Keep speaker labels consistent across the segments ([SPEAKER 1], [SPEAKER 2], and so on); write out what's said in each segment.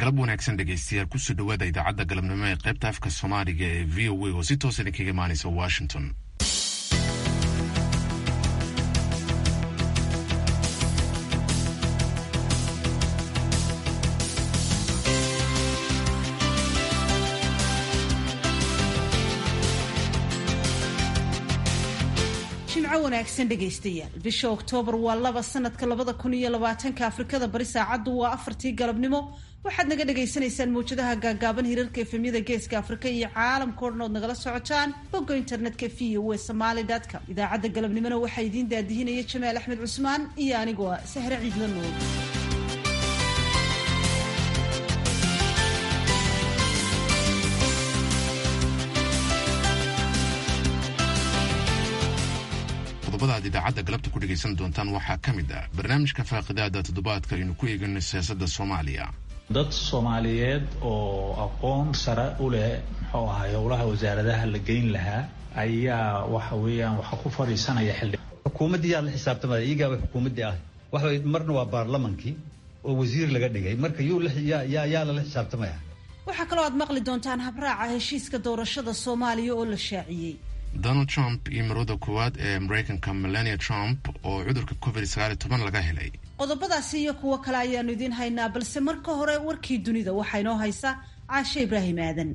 [SPEAKER 1] galab wanaagsan dhegaystayaal kusoo dhawaada idaacadda galabnimo ee qaybta afka soomaaliga ee v o a oo si toos idinkaga imaanaysa washington
[SPEAKER 2] jimco wanaagsan dhegaystayaal bisha oktoobar waa laba sanadka labada kun iyo labaatanka afrikada bari saacaddu waa afartii galabnimo waxaad naga dhagaysanaysaan mawjadaha gaagaaban hirarka efemyada geeska afrika iyo caalamka o dhan ood nagala socotaan bogga internetka v o e somaly com idaacadda galabnimona waxaa idiin daadihinaya jamaal axmed cusmaan iyo anigoo ah sahre ciidla nuur
[SPEAKER 1] qodobada aad idaacadda galabta ku dhegaysan doontaan waxaa ka mid ah barnaamijka faaqidaada toddobaadka aynu ku eegano siyaasadda soomaaliya
[SPEAKER 3] dad soomaaliyeed oo aqoon sare u leh muxuu ahay howlaha wasaaradaha la geyn lahaa ayaa waxa weeyaan waxa ku fadhiisanaya xildhi
[SPEAKER 4] xukuumaddii yaa la xisaabtamaya iyagaaba xukuumaddii ah waxa marna waa baarlamankii oo wasiir laga dhigay marka yuu yaa lala xisaabtamaya
[SPEAKER 2] waxaa kaloo aad maqli doontaan habraaca heshiiska doorashada soomaaliya oo la shaaciyey
[SPEAKER 1] donald trump iyo marwada koowaad ee maraykanka melania trump oo cudurka covid sagaal iyo toban laga helay
[SPEAKER 2] qodobadaasi iyo kuwo kale ayaanu idiin haynaa balse marka hore warkii dunida waxaa inoo haysa caashe ibraahim aadan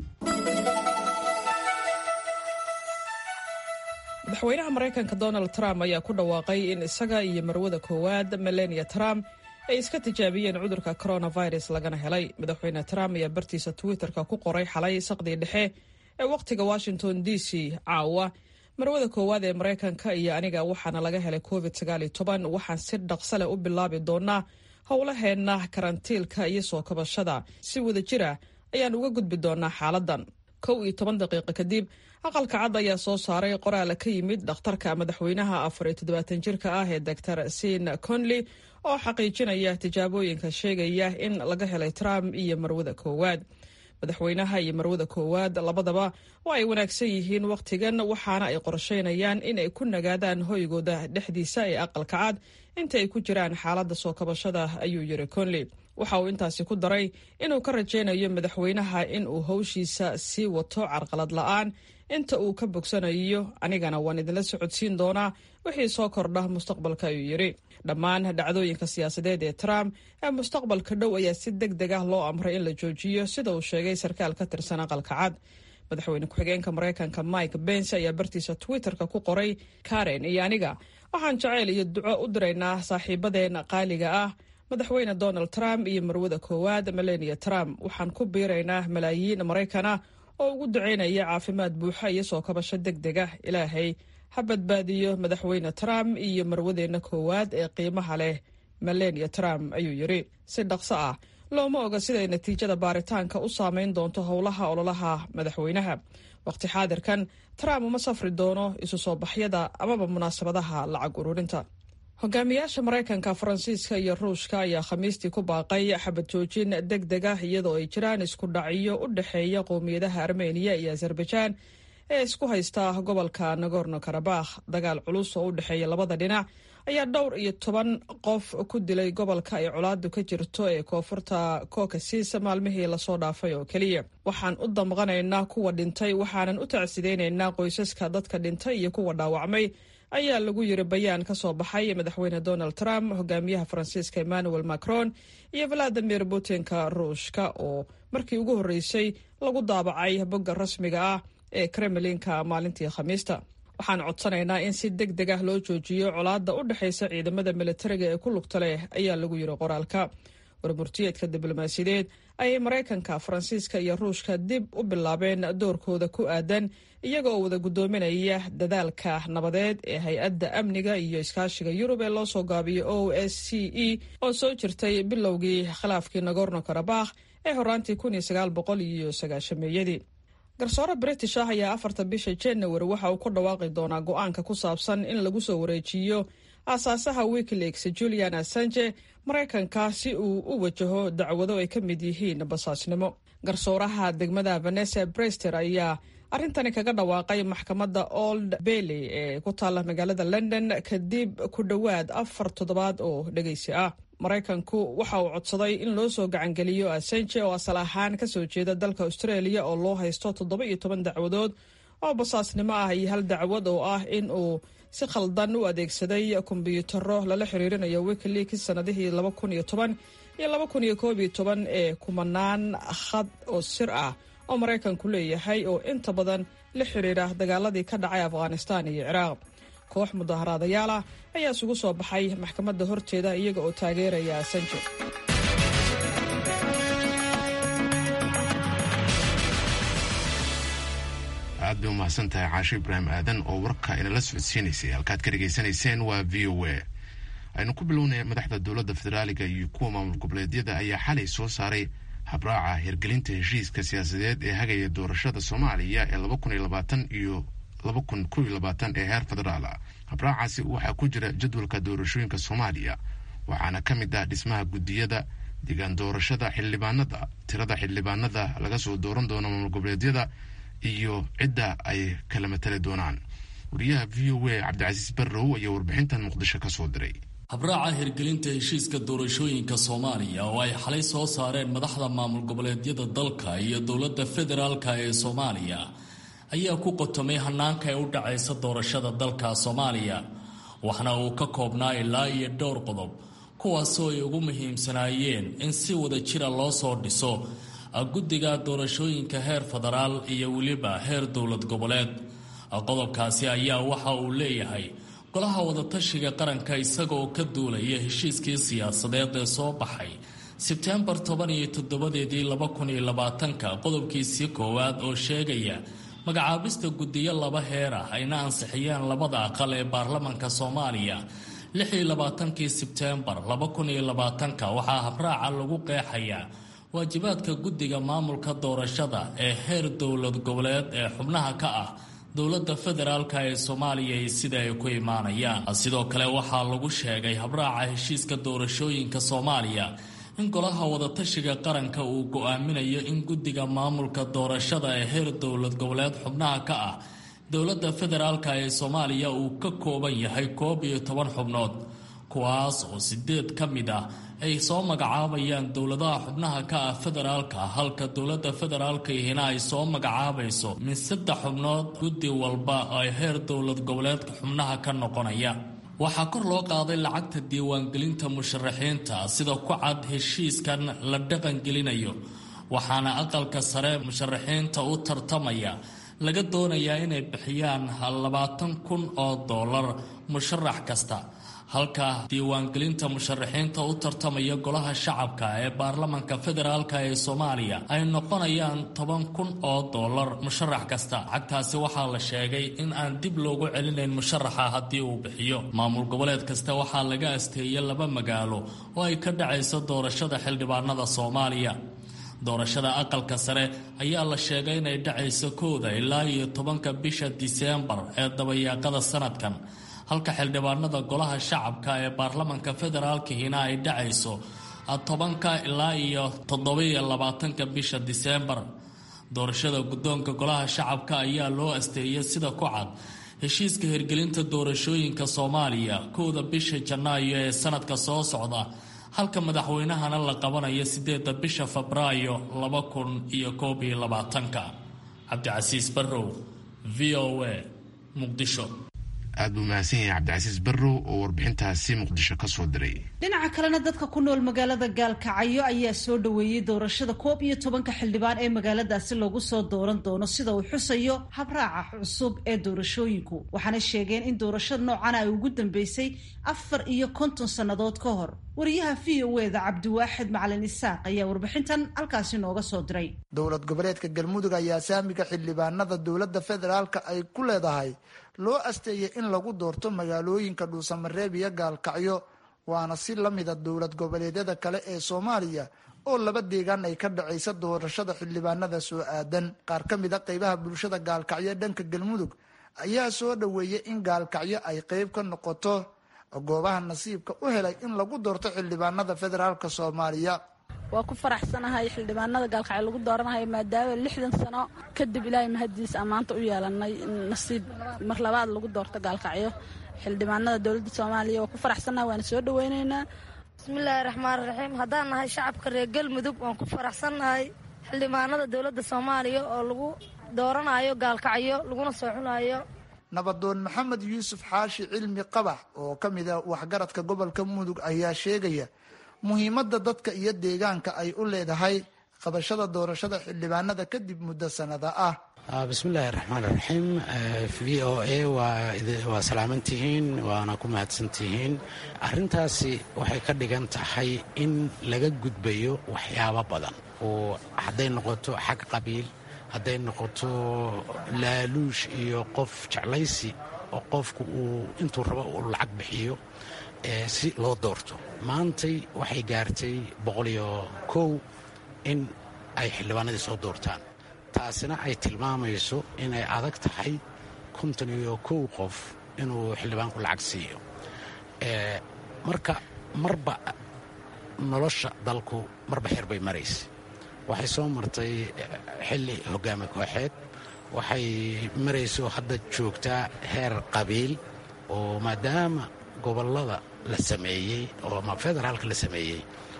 [SPEAKER 5] madaxweynaha maraykanka donald trump ayaa ku dhawaaqay in isaga iyo marwada koowaad melania trump ay iska tijaabiyeen cudurka coronavirus lagana helay madaxweyne trump ayaa bartiisa twitterka ku qoray xalay saqdii dhexe ee wakhtiga washington d c caawa marwada koowaad ee maraykanka iyo aniga waxaana laga helay covid sagaal iyo toban waxaan si dhaqso leh u bilaabi doonaa howlaheenna karantiilka iyo soo kabashada si wada jira ayaan uga gudbi doonaa xaaladan kow iyo toban daqiiqo kadib aqalka cad ayaa soo saaray qoraala ka yimid dhakhtarka madaxweynaha afar iyo toddobaatan jirka ah ee doctor sin conley oo xaqiijinaya tijaabooyinka sheegaya in laga helay trump iyo marwada koowaad madaxweynaha iyo marwada koowaad labadaba waa ay wanaagsan yihiin wakhtigan waxaana ay qorsheynayaan in ay ku nagaadaan hoygooda dhexdiisa ee aqalka cad inta ay ku jiraan xaaladda soo kabashada ayuu yiri conley waxa uu intaasi ku daray inuu ka rajaynayo madaxweynaha in uu howshiisa sii wato carqalad la-aan inta uu ka bogsanayo anigana waan idinla socodsiin doonaa wixii soo kordha mustaqbalka ayuu yidhi dhammaan dhacdooyinka siyaasadeed ee trump ee mustaqbalka dhow ayaa si deg deg ah loo amray in la joojiyo sida uu sheegay sarkaal ka tirsan aqalka cad madaxweyne ku-xigeenka maraykanka mike bens ayaa bartiisa twitterka ku qoray karen iyo aniga waxaan jaceyl iyo duco u diraynaa saaxiibadeen qaaliga ah madaxweyne donald trump iyo marwada koowaad melania trump waxaan ku biiraynaa malaayiin maraykana oo ugu ducaynaya caafimaad buuxa iyo soo kabasho deg deg ah ilaahay ha badbaadiyo madaxweyne trump iyo marwadeenna koowaad ee qiimaha leh melania trump ayuu yidhi si dhaqso ah looma oga siday natiijada baaritaanka u saameyn doonto howlaha ololaha madaxweynaha waqti xaadirkan trump uma safri doono isu soo baxyada amaba munaasabadaha lacag ururinta hogaamiyaasha maraykanka faransiiska iyo ruushka ayaa khamiistii ku baaqay xabad joojin deg deg ah iyadoo ay jiraan isku dhacyo u dhexeeya qowmiyadaha armeniya iyo azerbaijaan ee isku haysta gobolka nagorno karabakh dagaal culus oo u dhexeeya labada dhinac ayaa dhowr iyo toban qof ku dilay gobolka ay colaadu ka jirto ee koonfurta kokasis maalmihii lasoo dhaafay oo keliya waxaan u damqanaynaa kuwa dhintay waxaanan u tacsideynaynaa qoysaska dadka dhintay iyo kuwa dhaawacmay ayaa lagu yiri bayaan ka soo baxay madaxweyne donald trump hogaamiyaha faransiiska emmanuel macron iyo valadimir putinka ruushka oo markii ugu horreysay lagu daabacay bogga rasmiga ah ee kremlinka maalintii khamiista waxaan codsanaynaa in si deg deg ah loo joojiyo colaadda u dhexaysa ciidamada militariga ee ku lugta leh ayaa lagu yiri qoraalka warmurtiyeedka diblomaasiyadeed ayay maraykanka faransiiska iyo ruushka dib u bilaabeen doorkooda ku aadan iyaga oo wada guddoominaya dadaalka nabadeed ee hay-adda amniga iyo iskaashiga yurub ee loo soo gaabiyo o s c e oo soo jirtay bilowgii khilaafkii nagorno karabakh ee horaantii kun iyo sagaal boqol iyo sagaashameeyadii garsoore british ah ayaa afarta bisha january waxa uu ku dhawaaqi doonaa go-aanka ku saabsan in lagu soo wareejiyo aasaasaha wikileaks julian assange maraykanka si uu u wajaho dacwado ay ka mid yihiin basaasnimo garsooraha degmada vanessa brester ayaa arrintani kaga dhawaaqay maxkamadda old bailey ee ku taalla magaalada london kadib ku dhowaad afar toddobaad oo dhegeysi ah maraykanku waxa uu codsaday in loo soo gacangeliyo assange oo asal ahaan ka soo jeeda dalka australia oo loo haysto toddoba iyo toban dacwadood oo basaasnimo ah iyo hal dacwad oo ah in uu si khaldan u adeegsaday kombyuutaro lala xiriirinayo wikileaks sanadihii laba kun iyo toban iyo laba kun iyo koob iyo toban ee kumanaan khad oo sir ah oo maraykanku leeyahay oo inta badan la xiriira dagaaladii ka dhacay afghanistan iyo ciraaq koox mudaharaadayaal ah ayaa isugu soo baxay maxkamadda horteeda iyaga oo taageeraya assange
[SPEAKER 1] aad bay umahadsan tahay caasho ibraahim aadan oo warka inala socodsiinaysay halkaad ka dhegaysanayseen waa v o a aynu ku bilownay madaxda dowladda federaaliga iyo kuwa maamul goboleedyada ayaa xalay soo saaray habraaca hirgelinta heshiiska siyaasadeed ee hagaya doorashada soomaaliya ee laba kun iyo labaatan iyo laba kun kow iyo labaatan ee heer federaal ah habraacaasi waxaa ku jira jadwalka doorashooyinka soomaaliya waxaana ka mid ah dhismaha guddiyada degaan doorashada xildhibaanada tirada xildhibaanada laga soo dooran doono maamul goboleedyada iyo cidda ay kala matali doonaan wariyaha v o a cabdicasiis barrow ayaa warbixintan muqdisho ka soo diray
[SPEAKER 6] habraaca hirgelinta heshiiska doorashooyinka soomaaliya oo ay xalay soo saareen madaxda maamul goboleedyada dalka iyo dowladda federaalka ee soomaaliya ayaa ku qotomay hanaanka ee u dhacaysa doorashada dalka soomaaliya waxna uu ka koobnaa ilaa iyo dhowr qodob kuwaasoo ay ugu muhiimsanaayeen in si wada jira loo soo dhiso guddiga doorashooyinka heer federaal iyo weliba heer dowlad goboleed qodobkaasi ayaa waxa uu leeyahay golaha wadatashiga qaranka isagaoo ka duulaya heshiiskii siyaasadeed ee soo baxay sebtembar toban iyo toddobadeedii laba kun iyo labaatanka qodobkiisii koowaad oo sheegaya magacaabista guddiyo laba heer ah ayna ansixiyeen labada aqal ee baarlamanka soomaaliya lix iyo labaatankii sebtembar laba kun iyo labaatanka waxaa habraaca lagu qeexayaa waajibaadka guddiga maamulka doorashada ee heer dowlad goboleed ee xubnaha ka ah dowladda federaalka ee soomaaliya iyo sida ay ku imaanayaan sidoo kale waxaa lagu sheegay habraaca heshiiska doorashooyinka soomaaliya in golaha wadatashiga qaranka uu go-aaminayo in guddiga maamulka doorashada ee heer dowlad goboleed xubnaha ka ah dowladda federaalka ee soomaaliya uu ka kooban yahay koob iyo toban xubnood kuwaas oo sideed ka mid ah ay soo magacaabayaan dowladaha xubnaha ka ah federaalka halka dowladda federaalka ihina ay soo magacaabayso min saddex xubnood guddi walba ay heer dowlad goboleedka xubnaha ka noqonaya waxaa kor loo qaaday lacagta diiwaangelinta musharaxiinta sida ku cad heshiiskan la dhaqangelinayo waxaana aqalka sare musharaxiinta u tartamaya laga doonayaa inay bixiyaan labaatan kun oo dollar musharax kasta halka diiwaangelinta musharaxiinta u tartamaya golaha shacabka ee baarlamanka federaalk ee soomaaliya ay noqonayaan toban kun oo dollar musharax kasta lacagtaasi waxaa la sheegay in aan dib loogu celinayn musharaxa haddii uu bixiyo maamul goboleed kasta waxaa laga asteeyay laba magaalo oo ay ka dhacayso doorashada xildhibaanada soomaaliya doorashada aqalka sare ayaa la sheegay inay dhacayso kooda ilaa iyo tobanka bisha diseembar ee dabayaaqada sanadkan halka xildhibaanada golaha shacabka ee baarlamanka federaalkihina ay dhacayso tobanka ilaa iyo toddobiyo labaatanka bisha diseembar doorashada guddoonka golaha shacabka ayaa loo asteeyay sida ku cad heshiiska hirgelinta doorashooyinka soomaaliya kowda bisha janaayo ee sanadka soo socda halka madaxweynahana la qabanayo sideedda bisha febraayo laba kun iyo koob iyo labaatanka cabdicasiis barrow v o a muqdisho
[SPEAKER 1] aad buu mahadsan yahay cabdicasiis barrow oo warbixintaasi muqdisho ka soo diray
[SPEAKER 2] dhinaca kalena dadka ku nool magaalada gaalkacyo ayaa soo dhoweeyey doorashada koob iyo tobanka xildhibaan ee magaaladaasi lagu soo dooran doono sida uu xusayo habraaca cusub ee doorashooyinku waxaana sheegeen in doorashada noocana ay ugu dambeysay afar iyo konton sannadood ka hor wariyaha v o eda cabdiwaaxid macalin isaaq ayaa warbixintan halkaasi nooga soo diray
[SPEAKER 7] dowlad goboleedka galmudug ayaa saamiga xildhibaanada dowladda federaalka ay ku leedahay loo asteeyay in lagu doorto magaalooyinka dhuusamareeb iyo gaalkacyo waana si la mida dowlad goboleedyada kale ee soomaaliya oo laba deegaan ay ka dhacaysa doorashada xildhibaanada soo aadan qaar ka mid a qeybaha bulshada gaalkacyo dhanka galmudug ayaa soo dhoweeyay in gaalkacyo ay qeyb ka noqoto goobaha nasiibka u helay in lagu doorto xildhibaanada federaalk soomaaliya
[SPEAKER 8] waa ku faraxsanahay xildhibaanada gaalkacyo lagu dooranayo maadaama lixdan sano kadib ilaahay mahadiis ammaanta u yeelanay nasiib mar labaad lagu doorto gaalkacyo xildhibaanada dowladda soomaaliya waa ku faraxsanahay waana soo dhaweyneynaa
[SPEAKER 9] bismillaahi raxmaani raxiim haddaan nahay shacabka reer galmudug waan ku faraxsannahay xildhibaanada dowladda soomaaliya oo lagu dooranayo gaalkacyo laguna soo xunayo
[SPEAKER 7] nabadoon maxamed yuusuf xaashi cilmi qabax oo ka mid a waxgaradka gobolka mudug ayaa sheegaya muhiimadda dadka iyo deegaanka ay u leedahay qabashada doorashada xildhibaanada kadib muddo sanada ah
[SPEAKER 10] bismillaahi raxmaan raxiim v o a waa salaamantihiin waana ku mahadsantihiin arrintaasi waxay ka dhigan tahay in laga gudbayo waxyaabo badan oo hadday noqoto xag qabiil hadday noqoto laaluush iyo qof jeclaysi oo qofku uu intuu rabo uu lacag bixiyo si loo doorto maantay waxay gaartay boqoliyo kow in ay xildhibaanadii soo doortaan taasina ay tilmaamayso inay adag tahay konton iyo kow qof inuu xildhibaanku lacag siiyo marka marba nolosha dalku marba xer bay maraysa waxay soo martay xilli hogaami kooxeed waxay marayso hadda joogtaa heer qabiil oo maadaama gobollada la sameeyey oo ama federaalka la sameeyey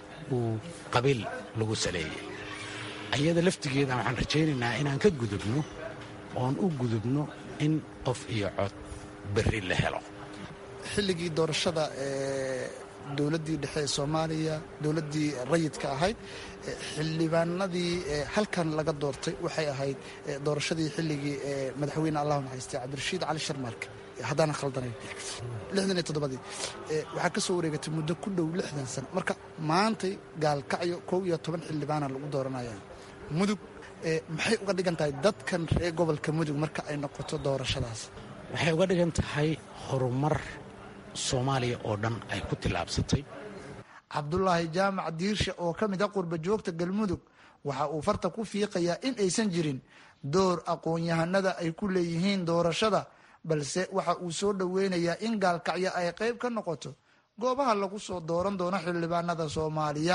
[SPEAKER 10] uu qabiil lagu saleeyey ayada laftigeeda waxaan rajaynaynaa inaan ka gudubno oon u gudubno in qof iyo cod berri la helo
[SPEAKER 7] xilligii doorashada ee dowladdii dhexe ee soomaaliya dowladdii rayidka ahayd xildhibaanadii halkan laga doortay waxay ahayd doorashadii xilligii madaxweyne allahu naxariistay cabdirashiid cali sharmaarke haddaanan khaldanayn lixdan iyo toddobadii waxaa ka soo wareegatay muddo ku dhow lixdan sano marka maantay gaalkacyo kow iyo toban xildhibaana lagu dooranaya mudug maxay uga dhigan tahay dadkan reer gobolka mudug marka ay noqoto doorashadaas
[SPEAKER 10] waxay uga dhigan tahay horumar soomaaliya oo dhan ay ku tillaabsatay
[SPEAKER 7] cabdulaahi jaamac diirshe oo ka mid a qurba joogta galmudug waxa uu farta ku fiiqayaa in aysan jirin door aqoon-yahanada ay ku leeyihiin doorashada balse waxa uu soo dhoweynayaa in gaalkacyo ay qayb ka noqoto goobaha lagu soo dooran doono xildhibaanada soomaaliya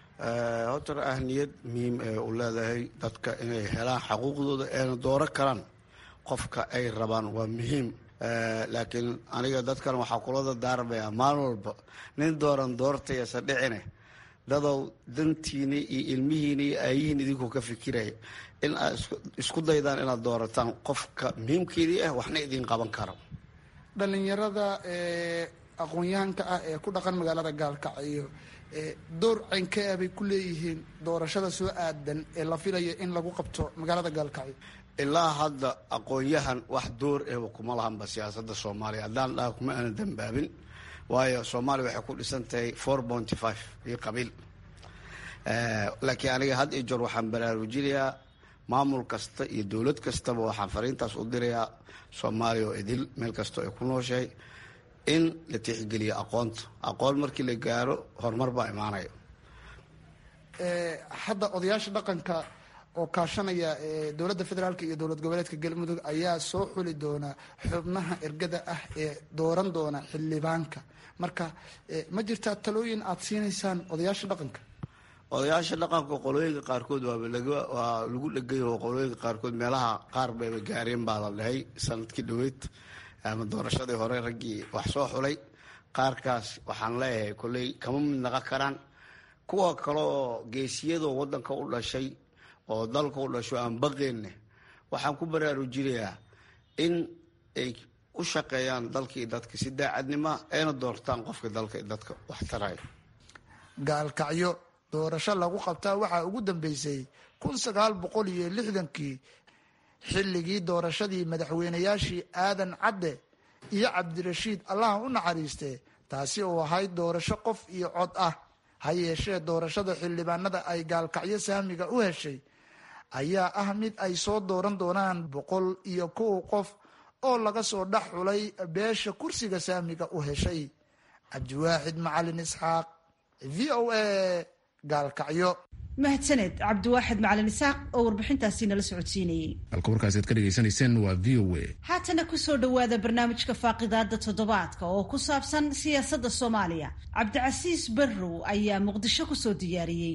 [SPEAKER 11] horta ahniyad muhiim ee u leedahay dadka inay helaan xaquuqdooda eena dooro karaan qofka ay rabaan waa muhiim laakiin aniga dadkan waxaa kulada daarmaya maalin walba nin dooran doortayasa dhicine dadow dantiini iyo ilmihiini iyo aayihiin idinkuu ka fikiraya in aad isku daydaan inaad doorataan qofka muhiimkeedii ah waxna idiin qaban karo
[SPEAKER 7] dhalinyarada aqoon-yahanka ah ee ku dhaqan magaalada gaalkacyo door caynkaa bay ku leeyihiin doorashada soo aadan ee la filayo in lagu qabto magaalada gaalkacyo
[SPEAKER 11] ilaa hadda aqoon-yahan wax door ehba kuma lahanba siyaasada soomaaliya haddaan dhaha kuma aana dambaabin waayo soomaaliya waxay ku dhisan tahay four pointy five iyo qabiil laakiin aniga had iyo joor waxaan baraarujinayaa maamul kasta iyo dowlad kastaba waxaan fariintaas u dirayaa soomaaliya oo idil meel kastoo ay ku nooshahay in la tixgeliyo aqoonta aqoon markii la gaaro horumar baa imaanaya
[SPEAKER 7] hadda odayaasha dhaqanka oo kaashanaya dowladda federaalk iyo dowlad goboleedka galmudug ayaa soo xuli doona xubnaha ergada ah ee dooran doona xildhibaanka marka ma jirtaa talooyin aada siinaysaan odayaasha dhaqanka
[SPEAKER 11] odayaasha dhaqanka qolooyinka qaarkood waaba waa lagu dhegay oo qolooyinka qaarkood meelaha qaar bayba gaareen baa la dhahay sanadkii dhaweyd ama doorashadii hore raggii wax soo xulay qaarkaas waxaan leeyahay kolley kama mid naqon karaan kuwa kale oo geesiyadoo wadanka u dhashay oo dalka u dhasho aan baqeenne waxaan ku baraarujinayaa in ay u shaqeeyaan dalkii dadka si daacadnima ayna doortaan qofka dalka dadka wax taraya
[SPEAKER 7] gaalkacyo doorasho lagu qabtaa waxaa ugu dambeysay kun sagaal boqol iyo lixdankii xilligii doorashadii madaxweynayaashii aadan cadde iyo cabdirashiid allaha u naxariiste taasi oo ahayd doorasho qof iyo cod ah ha yeeshee doorashada xildhibaanada ay gaalkacyo saamiga u heshay ayaa ah mid ay soo dooran doonaan boqol iyo kow qof oo laga soo dhex xulay beesha kursiga saamiga u heshay cabdiwaaxid macalin isxaaq v o a gaalkacyo
[SPEAKER 2] mahadsaned cabdiwaaxid macalin isaaq oo warbixintaasi nala socodsiinayey
[SPEAKER 1] halka warkaasi aad ka dhegaysanayseen waa v o a
[SPEAKER 2] haatana kusoo dhowaada barnaamijka faaqidaada toddobaadka oo ku saabsan siyaasadda soomaaliya cabdicasiis barrow ayaa muqdisho kusoo diyaariyey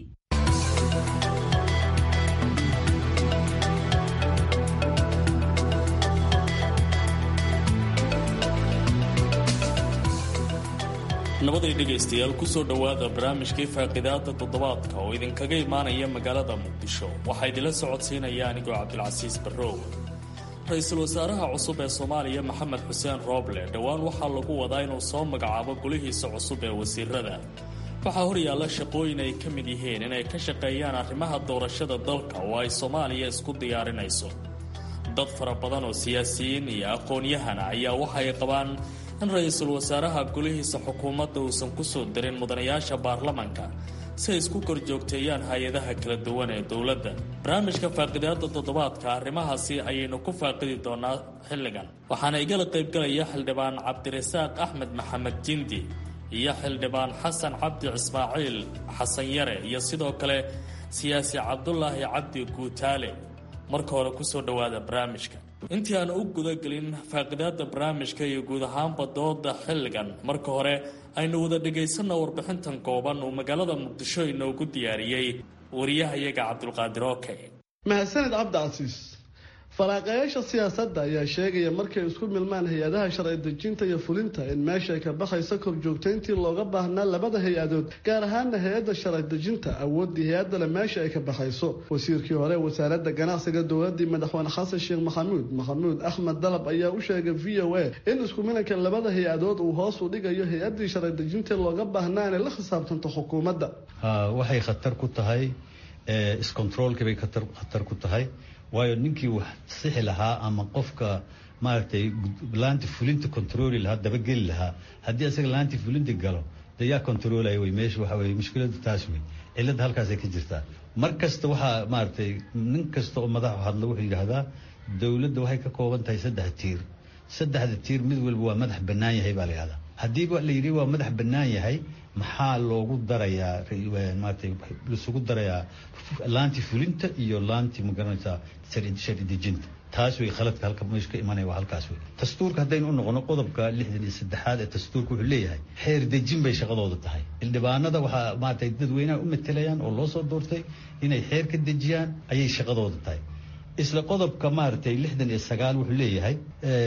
[SPEAKER 6] nabaday dhegaystayaal kusoo dhowaada barnaamijkii faaqidaada toddobaadka oo idinkaga imaanaya magaalada muqdisho waxaa idinla socodsiinaya anigoo cabdilcasiis barrow ra-iisul wasaaraha cusub ee soomaaliya maxamed xuseen rooble dhowaan waxaa lagu wadaa inuu soo magacaabo golihiisa cusub ee wasiirada waxaa horyaalla shaqooyin ay ka mid yihiin inay ka shaqeeyaan arrimaha doorashada dalka oo ay soomaaliya isku diyaarinayso dad fara badan oo siyaasiyiin iyo aqoon-yahana ayaa waxay qabaan in ra-iisul wasaaraha golihiisa xukuumadda uusan ku soo darin mudanayaasha baarlamanka si ay isku korjoogteeyaan hay-adaha kala duwan ee dowladda barnaamijka faaqidaada toddobaadka arrimahaasi ayaynu ku faaqidi doonaa xilligan waxaana igala qaybgalaya xildhibaan cabdirasaaq axmed maxamed jindi iyo xildhibaan xasan cabdi ismaaciil xasan yare iyo sidoo kale siyaasi cabdulaahi cabdi guutaale marka hore kusoo dhowaada barnaamijka intii aan u gudagelin faaqidaada barnaamijka iyo guud ahaanba dooda xilligan marka hore aynu wada dhagaysanna warbixintan kooban uu magaalada muqdisho inoogu diyaariyey wariyahayaga cabdulqaadir oke
[SPEAKER 12] mahadsanid cabdicasiis faraaqayaasha siyaasadda ayaa sheegaya markay isku milmaan hay-adaha sharci dejinta iyo fulinta in meesha ay ka baxayso korjoogtayntii looga baahnaa labada hay-adood gaar ahaana hay-adda sharci dejinta awooddii hay-addale meesha ay ka baxayso wasiirkii hore wasaaradda ganacsiga dowladii madaxweyne xasan sheekh maxamuud maxamuud axmed dalab ayaa u sheegay v o a in isku milanka labada hay-adood uu hoos u dhigayo hay-addii sharci dejinta looga baahnaa inay la khisaabtanto xukuumadda
[SPEAKER 4] waxay khatar ku tahay iscontroolkii bay khatar ku tahay waayo ninkii wax sixi lahaa ama qofka maaragtay laanti fulinta controli lahaa dabageli lahaa haddii asaga laanti fulinta galo de yaa controlaya wey meesha waxa weye mushkiladu taas wey cilladda halkaasay ka jirtaa mar kasta waxaa maaragtay nin kasta oo madaxu hadla wuxuu yidhaahdaa dowladda waxay ka kooban tahay saddex tiir saddexda tiir mid walba waa madax bannaan yahay baa la yidhahdaa haddiiba la yidhi waa madax bannaan yahay maxaa loogu darayaa maaragtay laisugu darayaa laanti fulinta iyo laanti magaranaysaa sharci dejinta taas wey khaladka halka meesha ka imanaya waa halkaas wey dastuurka haddaynu u noqono qodobka lixdan iyo saddexaad ee dastuurka wuxuu leeyahay xeer dejin bay shaqadooda tahay xildhibaanada waxaa maaragtay dadweynaha u matelayaan oo loo soo doortay inay xeer ka dejiyaan ayay shaqadooda tahay isla qodobka maaragtay lixdan iyo sagaal wuxuu leeyahay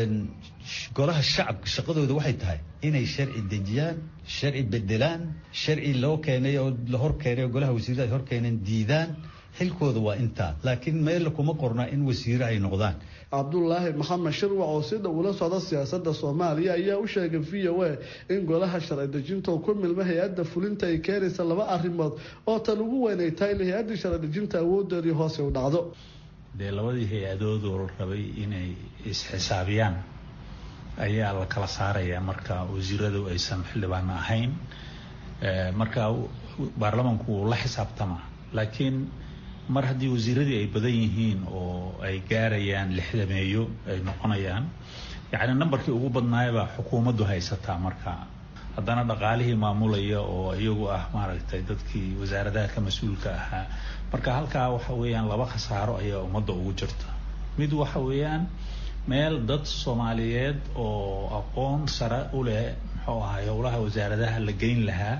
[SPEAKER 4] golaha shacabka shaqadooda waxay tahay inay sharci dejiyaan sharci bedelaan sharci loo keenay oo la hor keenay oo golaha wasiirada ay hor keeneen diidaan xilkooda waa intaa laakiin meella kuma qorna in wasiire ay noqdaan
[SPEAKER 12] cabdulaahi maxamed shirwac oo si dhow ula socda siyaasadda soomaaliya ayaa u sheegay v o a in golaha sharci dejinta oo ku milma hay-adda fulinta ay keenaysa laba arrimood oo tan ugu weynay tahay in hay-addii sharci dejinta awoodeedii hoose u dhacdo
[SPEAKER 3] dee labadii hay-adoodoo rabay inay isxisaabiyaan ayaa la kala saarayaa marka wasiiradu aysan xildhibaan ahayn marka baarlamanku wuu la xisaabtamaa laakiin mar haddii wasiiradii ay badan yihiin oo ay gaarayaan lixdameeyo ay noqonayaan yacni nambarkii ugu badnaayabaa xukuumaddu haysataa marka haddana dhaqaalihii maamulaya oo iyagu ah maaragtay dadkii wasaaradaha ka mas-uulka ahaa marka halkaa waxa weeyaan laba khasaaro ayaa ummadda ugu jirta mid waxa weeyaan meel dad soomaaliyeed oo aqoon sare u leh muxuu ahay howlaha wasaaradaha la geyn lahaa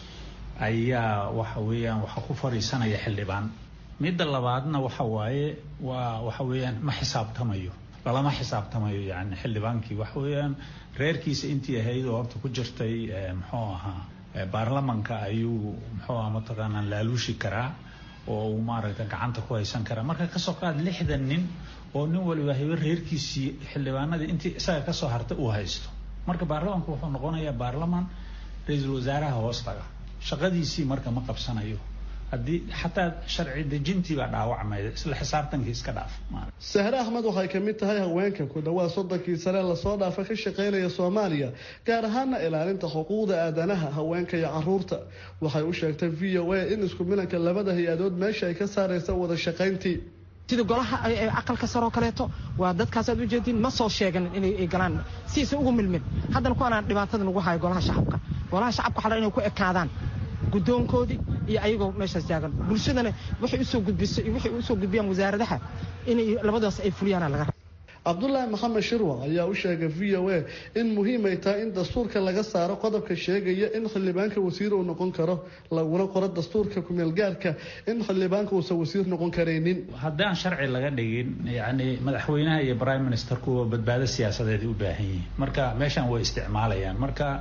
[SPEAKER 3] ayaa waxa weeyaan waxa ku fadhiisanaya xildhibaan midda labaadna waxa waaye waa waxa weeyaan ma xisaabtamayo lalama xisaabtamayo yani xildhibaankii waxa weeyaan reerkiisa intii ahayd oo horta ku jirtay muxuu ahaa baarlamanka ayuu muxuu aha mataqaanaa laaluushi karaa oo uu maaragta gacanta ku haysan karaa marka kasoo qaad lixdan nin oo nin waliba habe reerkiisii xildhibaanadii intii isaga kasoo hartay uu haysto marka baarlamanku wuxuu noqonayaa baarlaman ra-iisul wasaaraha hoos laga shaqadiisii marka ma qabsanayo haddii xataa sharci dejintii baa dhaawacmayda isla xisaabtankii iska dhaaf
[SPEAKER 12] sahre axmed waxay ka mid tahay haweenka ku dhawaad soddonkii sane lasoo dhaafa ka shaqaynaya soomaaliya gaar ahaana ilaalinta xuquuqda aadanaha haweenka iyo caruurta waxay u sheegtay v o a in isku milanka labada hay-adood meesha ay ka saaraysa wada shaqayntii
[SPEAKER 13] sida golaha aqalka saroo kaleeto waa dadkaasaad ujeedin ma soo sheegan inay galaan siisa ugu milmin haddana kuwaanaan dhibaatada nagu hayo golaha shacabka golaha shacabka waxaa inay ku ekaadaan guddoonkoodii iyo ayagoo meeshaas taagan bulshadana waxay usoo gudbiso iyo waxay usoo gudbiyaan wasaaradaha inay labadaas ay fuliyaana laga
[SPEAKER 12] cabdulaahi maxamed shirwac ayaa u sheegay v o a in muhiim ay tahay in dastuurka laga saaro qodobka sheegaya in xildhibaanka wasiir uu noqon karo laguna qoro dastuurka kumeelgaarka in xildhibaanka uusan wasiir noqon karaynin
[SPEAKER 3] haddaan sharci laga dhigin yacni madaxweynaha iyo prime ministerkuwa badbaado siyaasadeed u baahan yihiin marka meeshan way isticmaalayaan marka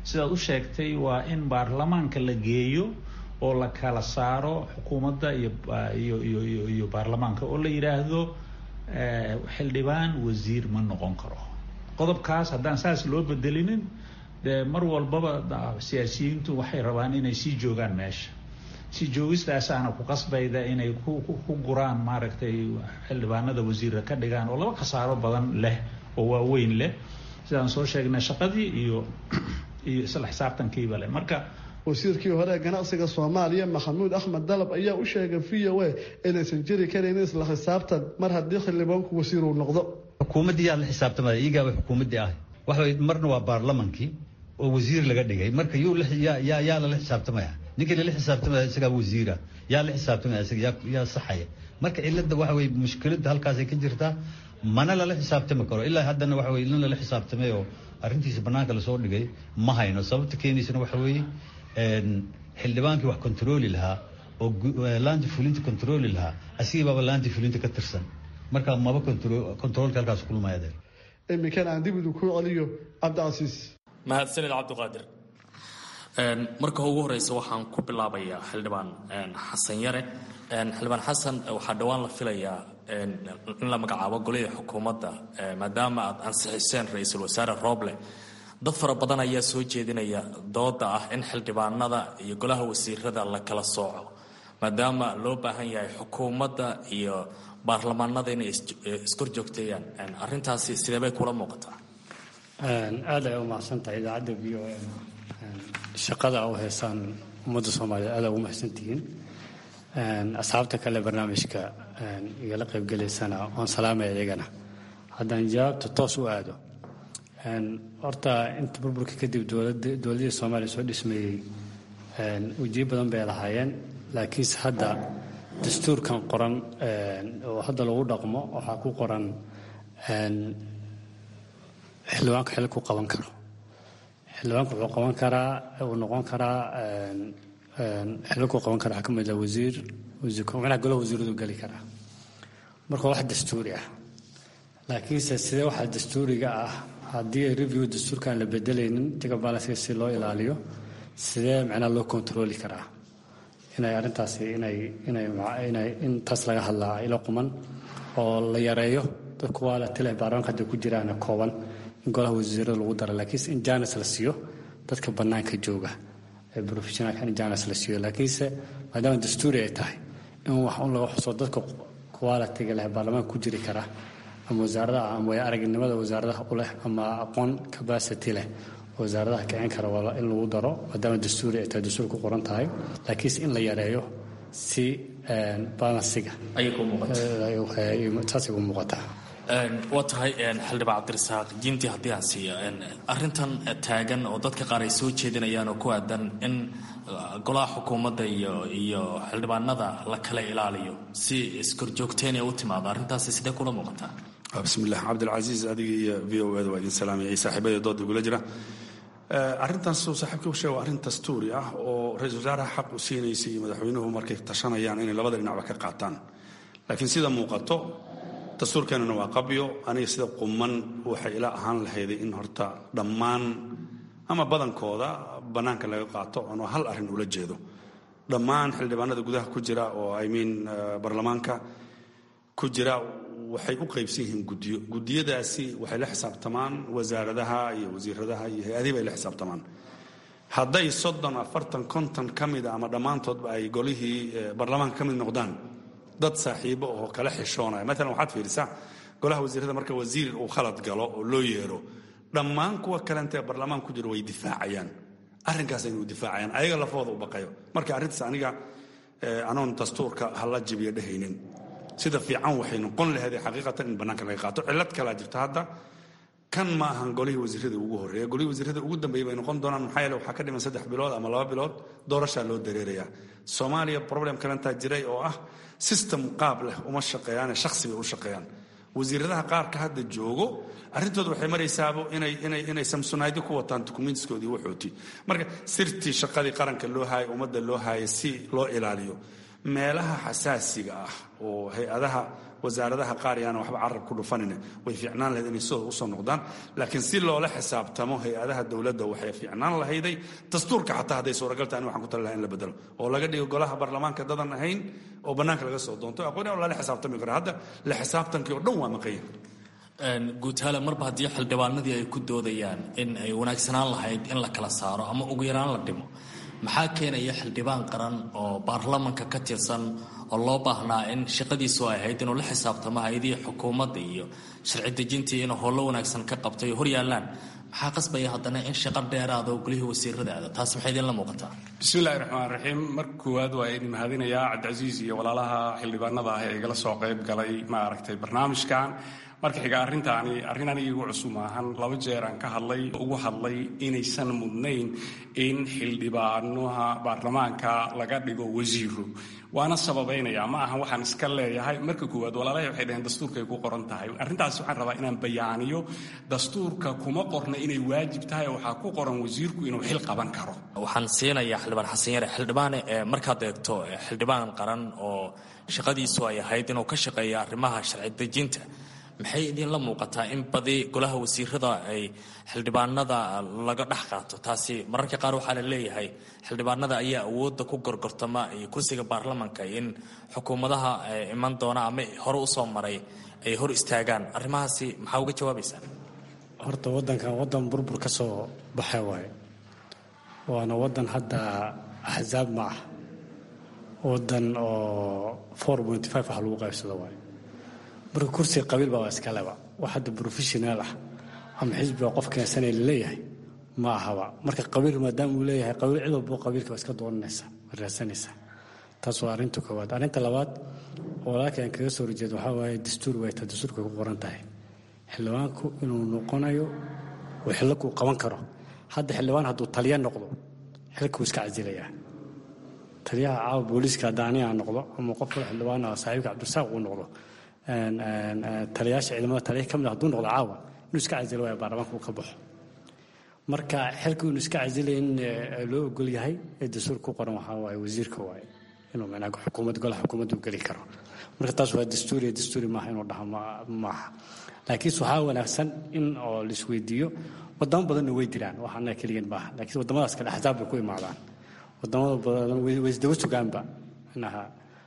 [SPEAKER 3] sidaad u sheegtay waa in baarlamaanka la geeyo oo la kala saaro xukuumadda iyo iyo iyo baarlamaanka oo la yidhaahdo xildhibaan wasiir ma noqon karo qodobkaas haddaan saas loo bedelinin dee mar walbaba siyaasiyiintu waxay rabaan inay sii joogaan meesha si joogistaasaana ku qasbayda inay ku guraan maaragtay xildhibaanada wasiira ka dhigaan oo laba khasaaro badan leh oo waaweyn leh sidaan soo sheegnay shaqadii iyo iyo isla xisaabtankiiba leh marka
[SPEAKER 12] wasiirkii hore ee ganacsiga soomaaliya maxamuud axmed dalab ayaa u sheegay v o a inaysan jiri karin isla xisaabtan mar haddii xildhibaanku wasiir uu noqdo
[SPEAKER 4] xukuumaddii yaa la xisaabtamaya iyagaa xukuumaddii ah waxa marna waa baarlamankii oo wasiir laga dhigay marka yuu yaa yaa lala xisaabtamaya ninkii lala xisaabtamaya isagaa wasiira yaa la xisaabtamaya isaga yaa yaa saxaya marka cilada waxa weye mushkiladda halkaasay ka jirtaa mana lala xisaabtami karo ilaa haddana waxa weye in lala xisaabtamay oo arrintiisa bannaanka lasoo dhigay ma hayno sababta keenaysana waxa weeye xildhibaankii wax kontarooli lahaa oo laanti fulinta kontarooli lahaa asigii baaba laanti fulinta ka tirsan marka maba kontaroolka halkaas kulmayadeen
[SPEAKER 12] iminkan aan dib idu ku celiyo cabdicasiis
[SPEAKER 6] mahadsanid cabdiqaadir marka ugu horeysa waxaan ku bilaabayaa xildhibaan xasan yare xildhibaan xasan waxaa dhowaan la filayaa in la magacaabo golihii xukuumadda maadaama aad ansixiseen ra-iisul wasaare rooble dad fara badan ayaa soo jeedinaya dooda ah in xildhibaanada iyo golaha wasiirada la kala sooco maadaama loo baahan yahay xukuumadda iyo baarlamaanada inay iskor joogteeyaan arintaasi sidee bay kula muuqataa
[SPEAKER 14] aada ay u mahadsantahay idaacadda v o m shaqada u heysaan ummadda soomaaliyeed aada ugu mahadsantihiin asxaabta kale barnaamijka igala qaybgelaysana waan salaamaya iyagana haddaan jawaabta toos u aado horta inta burburka kadib dowladii soomaaliya soo dhismeeyey ujiyo badan bay lahaayeen laakiinse hadda dastuurkan qoran oo hadda lagu dhaqmo waxaa ku qoran xildhibaanku xil ku qaban karo xildhibaanku wuxuu qaban karaa uu noqon karaa xilku qaban kara waxaa ka mid ah wasiir madaxa golaha wasiiradu geli karaa marka wax dastuuri ah laakiinse sidee waxaa dastuuriga ah haddii review dastuurkaan la bedelaynin jaga balansiga si loo ilaaliyo sidee macnaha loo kontrooli karaa inay arrintaasi inay inay inay in taas laga hadlaa ilo quman oo la yareeyo dadku waa la tilay baarlamaanka hadda ku jiraan kooban in golaha wasiirada lagu daro laakiinse in jaanis la siiyo dadka bannaanka jooga ee professionalka in jaanis la siiyo laakiinse maadaama dastuuri ay tahay in wax un laga xuso dadka qualitiga leh baarlamaanka ku jiri kara ama wasaaradaha ama way aragnimada wasaaradaha u leh ama aqoon capacity leh wasaaradaha kicin kara waa in lagu daro maadaama dastuuri ay tahay dastuur ku qoran tahay laakiinse in la yareeyo si balansiga saasay u muuqataa
[SPEAKER 6] waa tahay xildhibaan cabdirasaaq jiintii haddii aan siiyo arintan taagan oo dadka qaar ay soo jeedinayaan oo ku aadan in golaha xukuumadda iyo iyo xildhibaanada la kala ilaaliyo si iskorjoogteen ee u timaado arrintaasi sidee kula muuqataa
[SPEAKER 15] bismillaah cabdilcasiis adiga iyo v o eda waa idin salaamaya iyo saaxiibada dooda igula jira arrintaas suu saaxiibka u sheega waa arrin dastuuri ah oo ra-iisul wasaaraha xaq u siinaysa iyo madaxweynuhu markay tashanayaan inay labada dhinacba ka qaataan laakiin sida muuqato dastuurkeenuna waa qabyo aniga sida quman waxay ila ahaan lahayday in horta dhammaan ama badankooda bannaanka laga qaato anoo hal arrin ula jeedo dhammaan xildhibaanada gudaha ku jira oo i mean baarlamaanka ku jira waxay u qaybsan yihiin guddiyo guddiyadaasi waxay la xisaabtamaan wasaaradaha iyo wasiiradaha iyo hay-adihi bay la xisaabtamaan hadday soddon afartan konton ka mida ama dhammaantoodba ay golihii baarlamaanka ka mid noqdaan dad saaxiibo oo kala xishoonaya maalan waxaad fiirisaa golaha wasiirada marka wasiir uu khalad galo oo loo yeero dhammaan kuwa kalentee baarlamaan ku jira way difaacayaan arrinkaas inuu difaacayaan ayaga lafooda u baqayo marka arrintaas aniga anoon dastuurka hala jibiyo dhehaynin sida fiican waxay noqon laheeday xaqiiqatan in bannaanka laga qaato cillad kalaa jirta hadda kan ma ahan golihii wasiirada ugu horreeya golihii wasiirada ugu dambeeya bay noqon doonaan maxaa yeele waxaa ka dhiman saddex bilood ama laba bilood doorashaa loo dareerayaa soomaaliya problem kalentaa jiray oo ah system qaab leh uma shaqeeyaane shakhsi bay u shaqeeyaan wasiiradaha qaarka hadda joogo arrintooda waxay maraysaabo inay inay inay samsunaydyo ku wataan dukumentskoodii waxooti marka sirtii shaqadii qaranka loo haayay ummadda loo haayay si loo ilaaliyo meelaha xasaasiga ah oo hay-adaha wasaaradaha qaar yaana waxba carab ku dhufanin way fiicnaan lahayd inay sidooda usoo noqdaan laakiin si loola xisaabtamo hay-adaha dowladda waxay fiicnaan lahayday dastuurka xataa hadday suuragal tahay ani waxaan ku tali lahaa in la bedelo oo laga dhigo golaha baarlamaanka dadan ahayn oo bannaanka laga soo doonto aqoon oo lala xisaabtami karo hadda la xisaabtankii oo dhan waa maqanya
[SPEAKER 6] guutaale marba haddii xildhibaanadii ay ku doodayaan in ay wanaagsanaan lahayd in la kala saaro ama ugu yaraan la dhimo maxaa keenaya xildhibaan qaran oo baarlamanka ka tirsan oo loo baahnaa in shaqadiisu ay ahayd inuu la xisaabtamo hay-adihii xukuumadda iyo sharci dejintii inuu howlo wanaagsan ka qabtay hor yaallaan maxaa qasbaya haddana in shaqo dheeraada oo golihii wasiirada aada taas maxay idinla muuqataa
[SPEAKER 16] bismillahi raxmaan raxiim marka koowaad waa idin mahadinayaa cabdicasiis iyo walaalaha xildhibaanada ah ee igala soo qayb galay ma aragtay barnaamijkan marka xiga arrintaani arrin aniga igu cusub maahan laba jeer aan ka hadlay ugu hadlay inaysan mudnayn in xildhibaanaha baarlamaanka laga dhigo wasiiro waana sababaynaya ma ahan waxaan iska leeyahay marka koowaad walaalahay waxay dhaheen dastuurkay ku qoran tahay arrintaas waxaan rabaa inaan bayaaniyo dastuurka kuma qorna inay waajib tahay waxaa ku qoran wasiirku inuu xil qaban karo
[SPEAKER 6] waxaan siinayaa xildhibaan xasan yare xildhibaane markaad eegto xildhibaan qaran oo shaqadiisu ay ahayd inuu ka shaqeeyo arrimaha sharci dejinta maxay idinla muuqataa in badi golaha wasiirada ay xildhibaanada laga dhex qaato taasi mararka qaar waxaa la leeyahay xildhibaanada ayaa awoodda ku gorgortama iyo kursiga baarlamanka in xukuumadaha iman doona ama hore usoo maray ay hor istaagaan arrimahaasi maxaa uga jawaabaysaa
[SPEAKER 14] horta wadankan wadan burbur ka soo baxa waaye waana wadan hadda axsaab ma ah wadan oo four point five wax lagu qaybsado waaye marka kursiga qabiil baa waa iskaleba wax hadda professional ah ama xisbiga qof keensanaya laleeyahay ma ahaba marka qabiil maadaama uu leeyahay qabiil cid walbo qabiilka waa iska dooranaysa waa raadsanaysa taas waa arrinta koowaad arrinta labaad oo walaalka aan kaga soo horjeedo waxaa waaye dastuur way taa dastuurka ku qoran tahay xildhibaanku inuu noqonayo oo xilakuu qaban karo hadda xildhibaan hadduu taliya noqdo xilkuu iska casilayaa taliyaha caawa booliiska hadda aniga aan noqdo ama qof kale xildhibaan ah saaxiibka cabdirasaaq uu noqdo taliyaasha ciidamada taliya ka mid hadduu noqdo caawa inuu iska casilo waaya baarlamaanka uu ka baxo marka xilka inuu iska casilay in loo ogol yahay ee dastuur ku qoran waxaa waaye wasiirka waaye inuu micnaa xukuumad golaha xukuumadda u geli karo marka taas waa dastuuriya dastuuri maaha inuu dhaho maaha laakiinse waxaa wanaagsan in oo laisweydiiyo wadamo badanna way diraan wax annaga keligeen maaha laakiin wadamadaas kale axsaab bay ku imaadaan wadamada badan way isdaba sugaanba inaha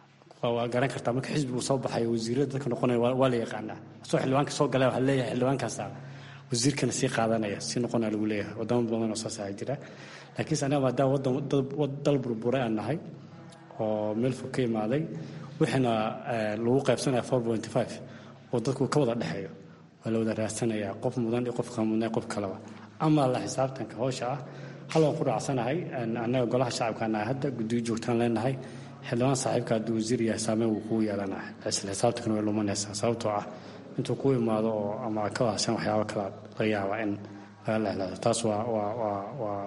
[SPEAKER 14] waa garan kartaa marka xisbigu soo baxayo wasiirada dadka noqonaya waa la yaqaanaa asoo xildhibaanka soo galay waxaa leeyahay xildhibaankaasa wasiirkana sii qaadanaya si noqonaa lagu leeyahay wadamo badan oo saas ayaa jira laakiinse anaga maadaama wadan dal burburay aan nahay oo meel fog ka imaaday wixiina lagu qaybsanaya four point five oo dadku ka wada dhexeeyo waa la wada raadsanayaa qof mudan iyo qof kamudnay qof kaleba ama la xisaabtanka howsha ah hal waan ku raacsanahay annaga golaha shacabkaanahay hadda guddiyo joogtaan leenahay xildhibaan saaxiibka hadduu wasiir yahay saameyn wuu kugu yeelanaa isla xisaabtankana way lumanaysaa sababtoo ah intuu ku imaado oo ama ka wahsan waxyaaba kala laga yaaba in laga lehlaado taas waa waa waa waa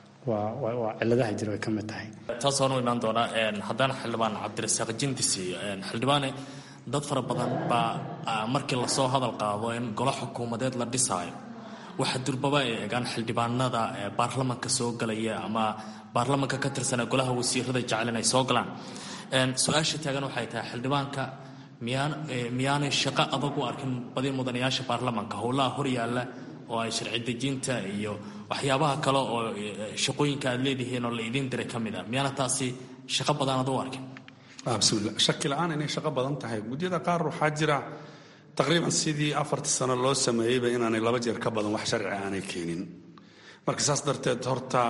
[SPEAKER 14] waa waa ciladaha jira way ka mid tahay
[SPEAKER 6] taas waan u imaan doonaa haddana xildhibaan cabdirasaaq jindisi xildhibaane dad fara badan baa markii lasoo hadal qaado in golo xukuumadeed la dhisaayo waxa durbaba ay eegaan xildhibaanada baarlamanka soo galaya ama baarlamanka ka tirsana golaha wasiirada jecel inay soo galaan su-aasha taagan waxay tahay xildhibaanka miyaan miyaanay shaqo adag u arkin badi mudanayaasha baarlamanka howlaha hor yaalla oo ay sharci dejinta iyo waxyaabaha kale oo shaqooyinka aad leedihiin oo la idiin diray ka mid a miyaana taasi shaqo badan ad u arkin
[SPEAKER 15] bismillah shaki la-aan inay shaqo badan tahay gudyada qaar waxaa jira taqriiban sidii afartii sano loo sameeyeyba inaanay laba jeer ka badan wax sharci aanay keenin marka saas darteed horta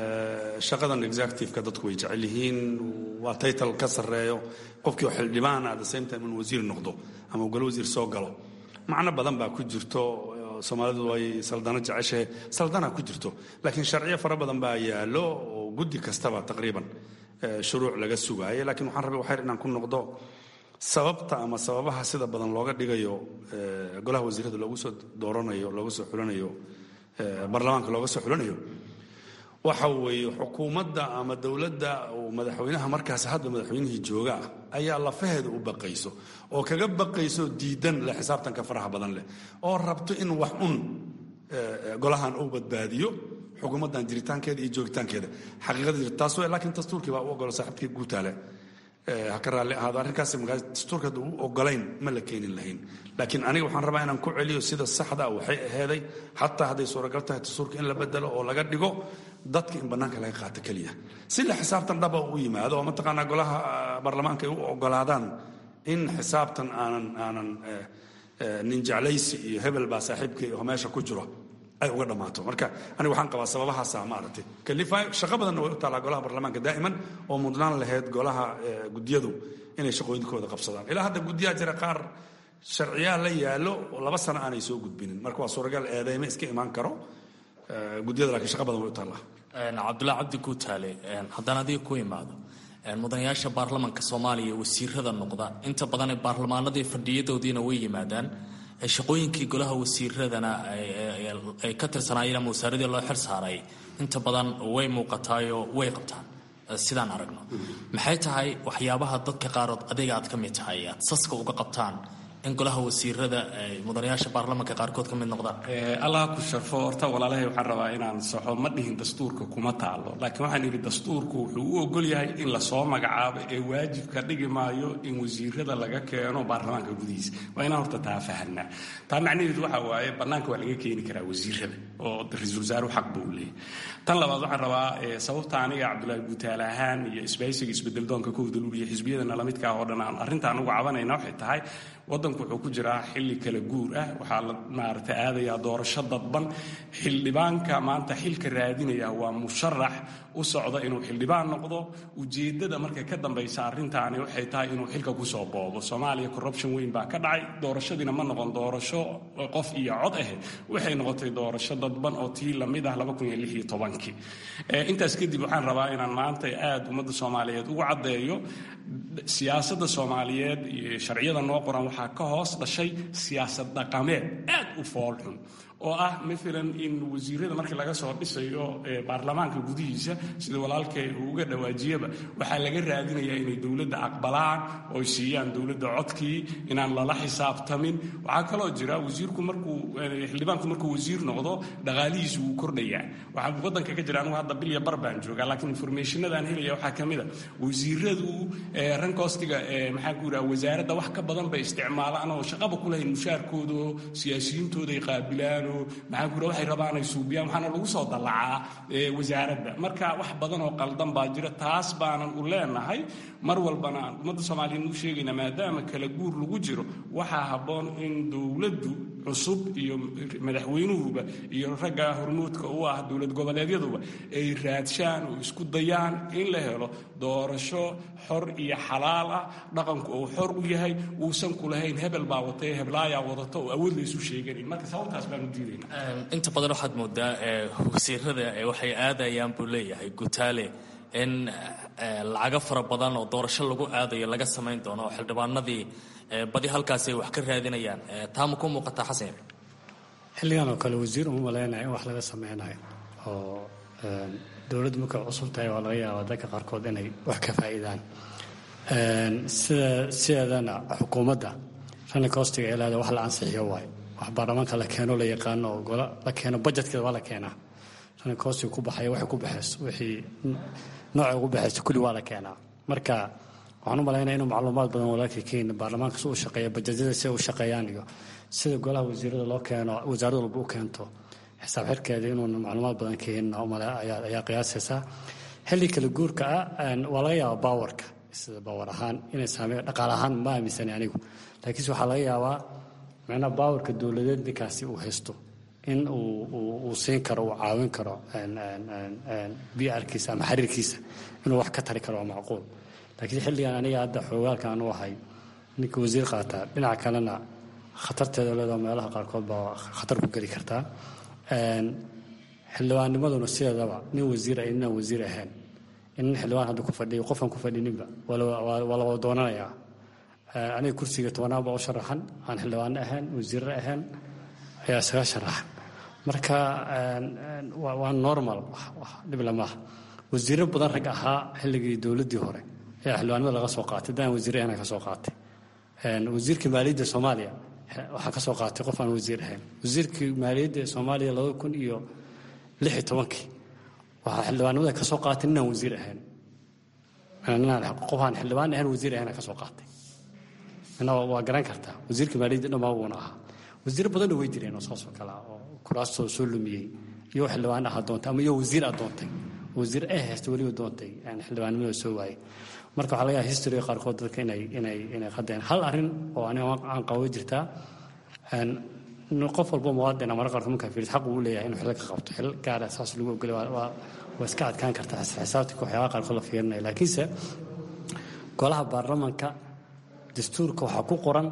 [SPEAKER 15] shaqadan executiveka dadku way jecel yihiin waa taytal ka sarreeyo qofkii oo xildhibaan at the same time inuu wasiir noqdo ama uu galo wasiir soo galo macno badan baa ku jirto soomaalidu way saldano jeceshahay saldana ku jirto laakiin sharciyo fara badan baa yaallo oo guddi kastaba taqriiban shuruuc laga sugaayo laakiin waxaan rabay waxyar inaan ku noqdo sababta ama sababaha sida badan looga dhigayo golaha wasiirada loogu soo dooranayo looga soo xulanayo baarlamaanka looga soo xulanayo waxa weeye xukuumadda ama dowladda uu madaxweynaha markaas hadda madaxweynihii jooga ah ayaa lafaheeda u baqayso oo kaga baqayso diidan leh xisaabtanka faraha badan leh oo rabto in wax un golahan uu badbaadiyo xukuumaddan jiritaankeeda iyo joogitaankeeda xaqiiqada jirta taas wey laakiin dastuurkii baa u ogolo saaxiibkii guutaale ha ka raalli ahaado arrinkaas markaa dastuurka hadda u ogolayn ma la keenin lahayn laakiin aniga waxaan rabaa inaan ku celiyo sida saxda ah waxay aheeday xataa hadday suuragal tahay dastuurka in la bedelo oo laga dhigo dadka in bannaanka laga qaato keliya si la xisaabtan dhaba u yimaado oo mataqaanaa golaha baarlamaanka ay u ogolaadaan in xisaabtan aanan aanan nin jeclaysi iyo hebel baa saaxiibkay oo meesha ku jiro ay uga dhammaato marka aniga waxaan qabaa sababahaasa maaragtay kalifa shaqo badanna way u taallaa golaha baarlamaanka daa'iman oo mudnaan lahayd golaha guddiyadu inay shaqooyinkooda qabsadaan ilaa hadda guddiyaa jira qaar sharciyaa la yaallo oo laba sano aanay soo gudbinin marka waa suuragal eedeyme iska imaan karo guddiyada laakiin shaqa badan way u taallaa
[SPEAKER 6] cabdullahi cabdi guutaale haddaan adiga ku imaado mudanayaasha baarlamanka soomaaliya wasiirada noqda inta badan baarlamaanadii fadhiyadoodiina way yimaadaan shaqooyinkii golaha wasiiradana ay ka tirsanaayeen ama wasaaradii loo xil saaray inta badan way muuqataayoo way qabtaan sidaan aragno maxay tahay waxyaabaha dadka qaarood adiga aad ka mid tahay aad saska uga qabtaan in golaha wasiirada ay mudanayaasha baarlamanka qaarkood ka mid noqdaan
[SPEAKER 16] allah ku sharfo horta walaalahay waxaan rabaa inaan saxo ma dhihin dastuurka kuma taalo laakiin waxaan idhi dastuurku wuxuu u ogol yahay in lasoo magacaabo ee waajibka dhigi maayo in wasiirada laga keeno baarlamaanka gudihiisa waa inaan horta taa fahanaa taa macnaheedu waxa waaye bannaanka waa laga keeni karaa wasiirada oo ra-iisul wasaaruhu xaq buu leeyahay tan labaad waxaan rabaa sababta aniga cabdullaahi guutaale ahaan iyo isbaysiga isbedeldoonka ka hudaluriya xisbiyadana lamidka ah oo dhan aan arrintaan ugu cabanayna waxay tahay waddanku wuxuu ku jiraa xilli kala guur ah waxaa la maaragtay aadayaa doorasho dadban xildhibaanka maanta xilka raadinaya waa musharax u socda inuu xildhibaan noqdo ujeeddada markay ka dambaysa arrintaani waxay tahay inuu xilka kusoo boobo soomaaliya corruption weyn baa ka dhacay doorashadiina ma noqon doorasho qof iyo cod ah waxay noqotay doorasho dadban oo tii lamid ah kii intaas kadib waxaan rabaa inaan maanta aad ummadda soomaaliyeed ugu caddeeyo siyaasadda soomaaliyeed iyo sharciyada noo qoran waxaa ka hoos dhashay siyaasad dhaqameed aad u foolxun oo ah maalan in wasiirada markii laga soo dhisayo baarlamaanka gudihiisa sida walaalkay uu uga dhawaajiyaba waxaa laga raadinayaa inay dowladda aqbalaan oo ay siiyaan dowladda codkii inaan lala xisaabtamin waxaa kaloo jira wasiirku markuu xildhibaanku markuu wasiir noqdo dhaqaalihiisu wuu kordhayaa waxaa waddanka ka jira anugu hadda bilya bar baan joogaa laakiin informationadaan helaya waxaa ka mid a wasiiradu rankoostiga maxaa ku yidhaha wasaaradda wax ka badan bay isticmaalaan oo shaqaba ku lahayn mushaarkooda oo siyaasiyiintooda ay qaabilaan maxaa ku waxay rabaan ay suubiyaan waxaana lagu soo dallacaa wasaaradda marka wax badan oo qaldan baa jira taas baanan u leenahay mar walbana aan ummadda soomaaliyeed u sheegayna maadaama kala guur lagu jiro waxaa habboon in dowladdu cusub iyo madaxweynuhuba iyo ragga hormuudka u ah dowlad goboleedyaduba ay raadshaan oo isku dayaan in la helo doorasho xor iyo xalaal ah dhaqanku uu xor u yahay uusan ku lahayn hebel baa watay heblaayaa wadata oo awood laysu sheeganin marka sababtaas baanu
[SPEAKER 6] inta badan waxaad moodaa wasiirada waxay aadayaan buu leeyahay gutaale in lacago fara badan oo doorasho lagu aadayo laga samayn doono oo xildhibaanadii badi halkaas ay wax ka raadinayaan taa ma ku muuqataa xasan
[SPEAKER 14] xilligan oo kale wasiir uma malaynaya in wax laga sameynayo oo dowladdu markay cusub tahay waa laga yaabaa dadka qaarkood inay wax ka faa'iidaan sida sideedana xukuumadda rani koostiga ee leeda wax la ansixiyo waayo wax baarlamaanka la keeno la yaqaano oo gola la keeno bajetkeeda waa la keenaa rani koostiga ku baxaya waxay ku baxayso wixii noocay ugu baxayso kulli waa la keenaa marka waxaan u malaynaya inuu macluumaad badan walaalkii keena baarlamaanka si u shaqeeya bajetyada si u shaqeeyaan iyo sida golaha wasiirada loo keeno wasaarad walba u keento xisaab xirkeeda inuuna macluumaad badan keenin ayaa qiyaasaysaa xilli kala guurka ah waa laga yaabaa baawarka sida baawar ahaan inay saameeyo dhaqaale ahaan ma aaminsani anigu laakiinse waxaa laga yaabaa macnaha baawarka dowladeed ninkaasi uu haysto in uu siin karo uu caawin karo brkiisa ama xariirkiisa inuu wax ka tari karo waa macquul laakiin xilligan aniga hadda xoogaalka aan u ahay ninka wasiir qaataa dhinaca kalena khatarteeda leedaha meelaha qaarkood baa khatar ku geli kartaa xildhibaannimaduna sideedaba nin wasiir ay ninaan wasiir ahayn in nin xildhibaan hadda ku fadhiyo qofaan ku fadhininba waa la wada doonanayaa aniga kursiga tobanaad baa u sharaxan aan xildhibaano ahayn wasiirre ahayn ayaa isaga sharaxan marka waa normal dhib lamaaha wasiirro badan rag ahaa xilligii dowladdii hore ayaa xildhibaanimada laga soo qaatay daan wasiirre ahna ka soo qaatay wasiirka maaliyadda soomaaliya waxaa ka soo qaatay qof aan wasiir ahayn wasiirkii maaliyadda ee soomaaliya labada kun iyo lix iyo tobankii waxaa xildhibaanimada ka soo qaatay ninaan wasiir ahayn qofaan xildhibaan ahayn wasiir ahayna ka soo qaatay mina waa garan kartaa wasiirka maaliyadda dhammaa wuuna ahaa wasiiro badanna way jireen oo saasoo kale ah oo kuraastoo soo lumiyey iyo xildhibaan aha doontay ama iyo wasiir a doontay wasiir ay haysta weliba doontay xildhibaannimada soo waayey marka waxaa laga yaha historyga qaarkood dadka inay inay inay qadeen hal arrin oo aniga aan qabo jirtaa qof walbo muwaadin marka qaarkood markaa fiiris xaq uu leeyahay inuu xil ka qabto xil gaara saas lagu ogolay waa waa iska adkaan kartaa xisaabtika waxyaabaha qaarkood la fiirinaya laakiinse golaha baarlamanka dastuurka waxaa ku qoran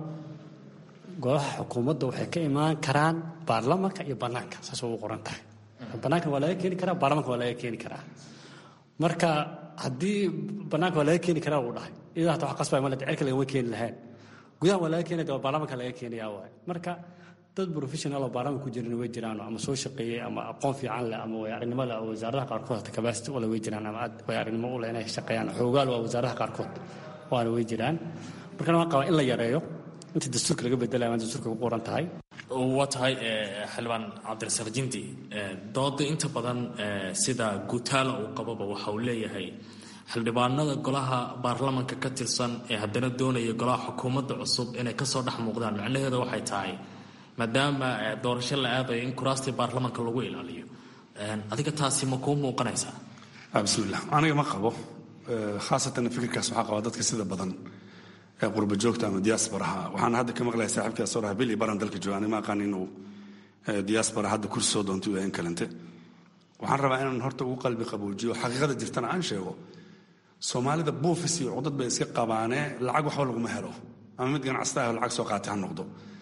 [SPEAKER 14] golaha xukuumadda waxay ka imaan karaan baarlamanka iyo bannaanka saas ugu qoran tahay bannaanka waa laga keeni karaa baarlamanka waa laga keeni karaa marka haddii bannaanka waa laga keeni karaa uu dhahay iyadoo hata wax qasbay maled cirka lagama keeni lahayn gudaha waa laga keenaya waa baarlamanka laga keenayaa waay marka dad professional oo baarlamanka ku jirana way jiraan ama soo shaqeeyey ama aqoon fiican leh ama way-aragnimo leh oo wasaaradaha qaarkood hata capacity ule way jiraan ama way-aragnimo u leh inay shaqeeyaan xoogaal waa wasaaradaha qaarkood waana way jiraan markana waan qabaa in la yareeyo inta dastuurka laga bedelaya waan dastuurka ku qoran tahay
[SPEAKER 6] waa tahay xildhibaan cabdirasaaq jindi dooda inta badan sida guutaala uu qababa waxa uu leeyahay xildhibaanada golaha baarlamanka ka tirsan ee haddana doonaya golaha xukuumadda cusub inay kasoo dhex muuqdaan macnaheeda waxay tahay maadaama doorasho la aadayo in kuraastii baarlamanka lagu ilaaliyo adiga taasi ma kuu muuqanaysaa
[SPEAKER 15] bismillah aniga ma qabo khaasatan fikirkaas waxaa qaba dadka sida badan ee qurba joogta ama diasporaha waxaan hadda ka maqlaya saaxiibkaas soo dhaha bili baran dalka jooga ani ma aqaan inuu diaspora hadda kursi soo doonto u yahay in kalente waxaan rabaa inaan horta ugu qalbi qaboojiyo xaqiiqada jirtana aan sheego soomaalida buufis iyo cudad bay iska qabaanee lacag waxba laguma helo ama mid ganacsata ah oo lacag soo qaatay ha noqdo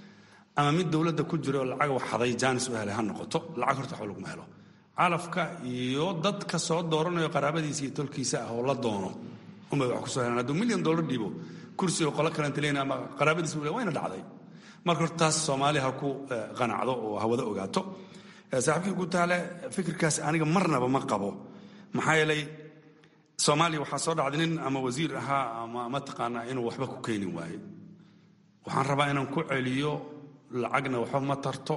[SPEAKER 15] ama mid dowladda ku jira oo lacag waxaday jaanis u helay ha noqoto lacag horta waxba laguma helo calafka iyo dadka soo dooranayo qaraabadiisa iyo tolkiisa ah oo la doono unbay wax kusoo helaan hadduu milyan dollar dhiibo kursi oo qolo kalenta leyn ama qaraabadiisa u le wayna dhacday marka horta taas soomaali ha ku qanacdo oo hawada ogaato saaxiibkii guutaale fikirkaas aniga marnaba ma qabo maxaa yeelay soomaaliya waxaa soo dhacday nin ama wasiir ahaa ama mataqaanaa inuu waxba ku keeni waaye waxaan rabaa inaan ku celiyo lacagna waxba ma tarto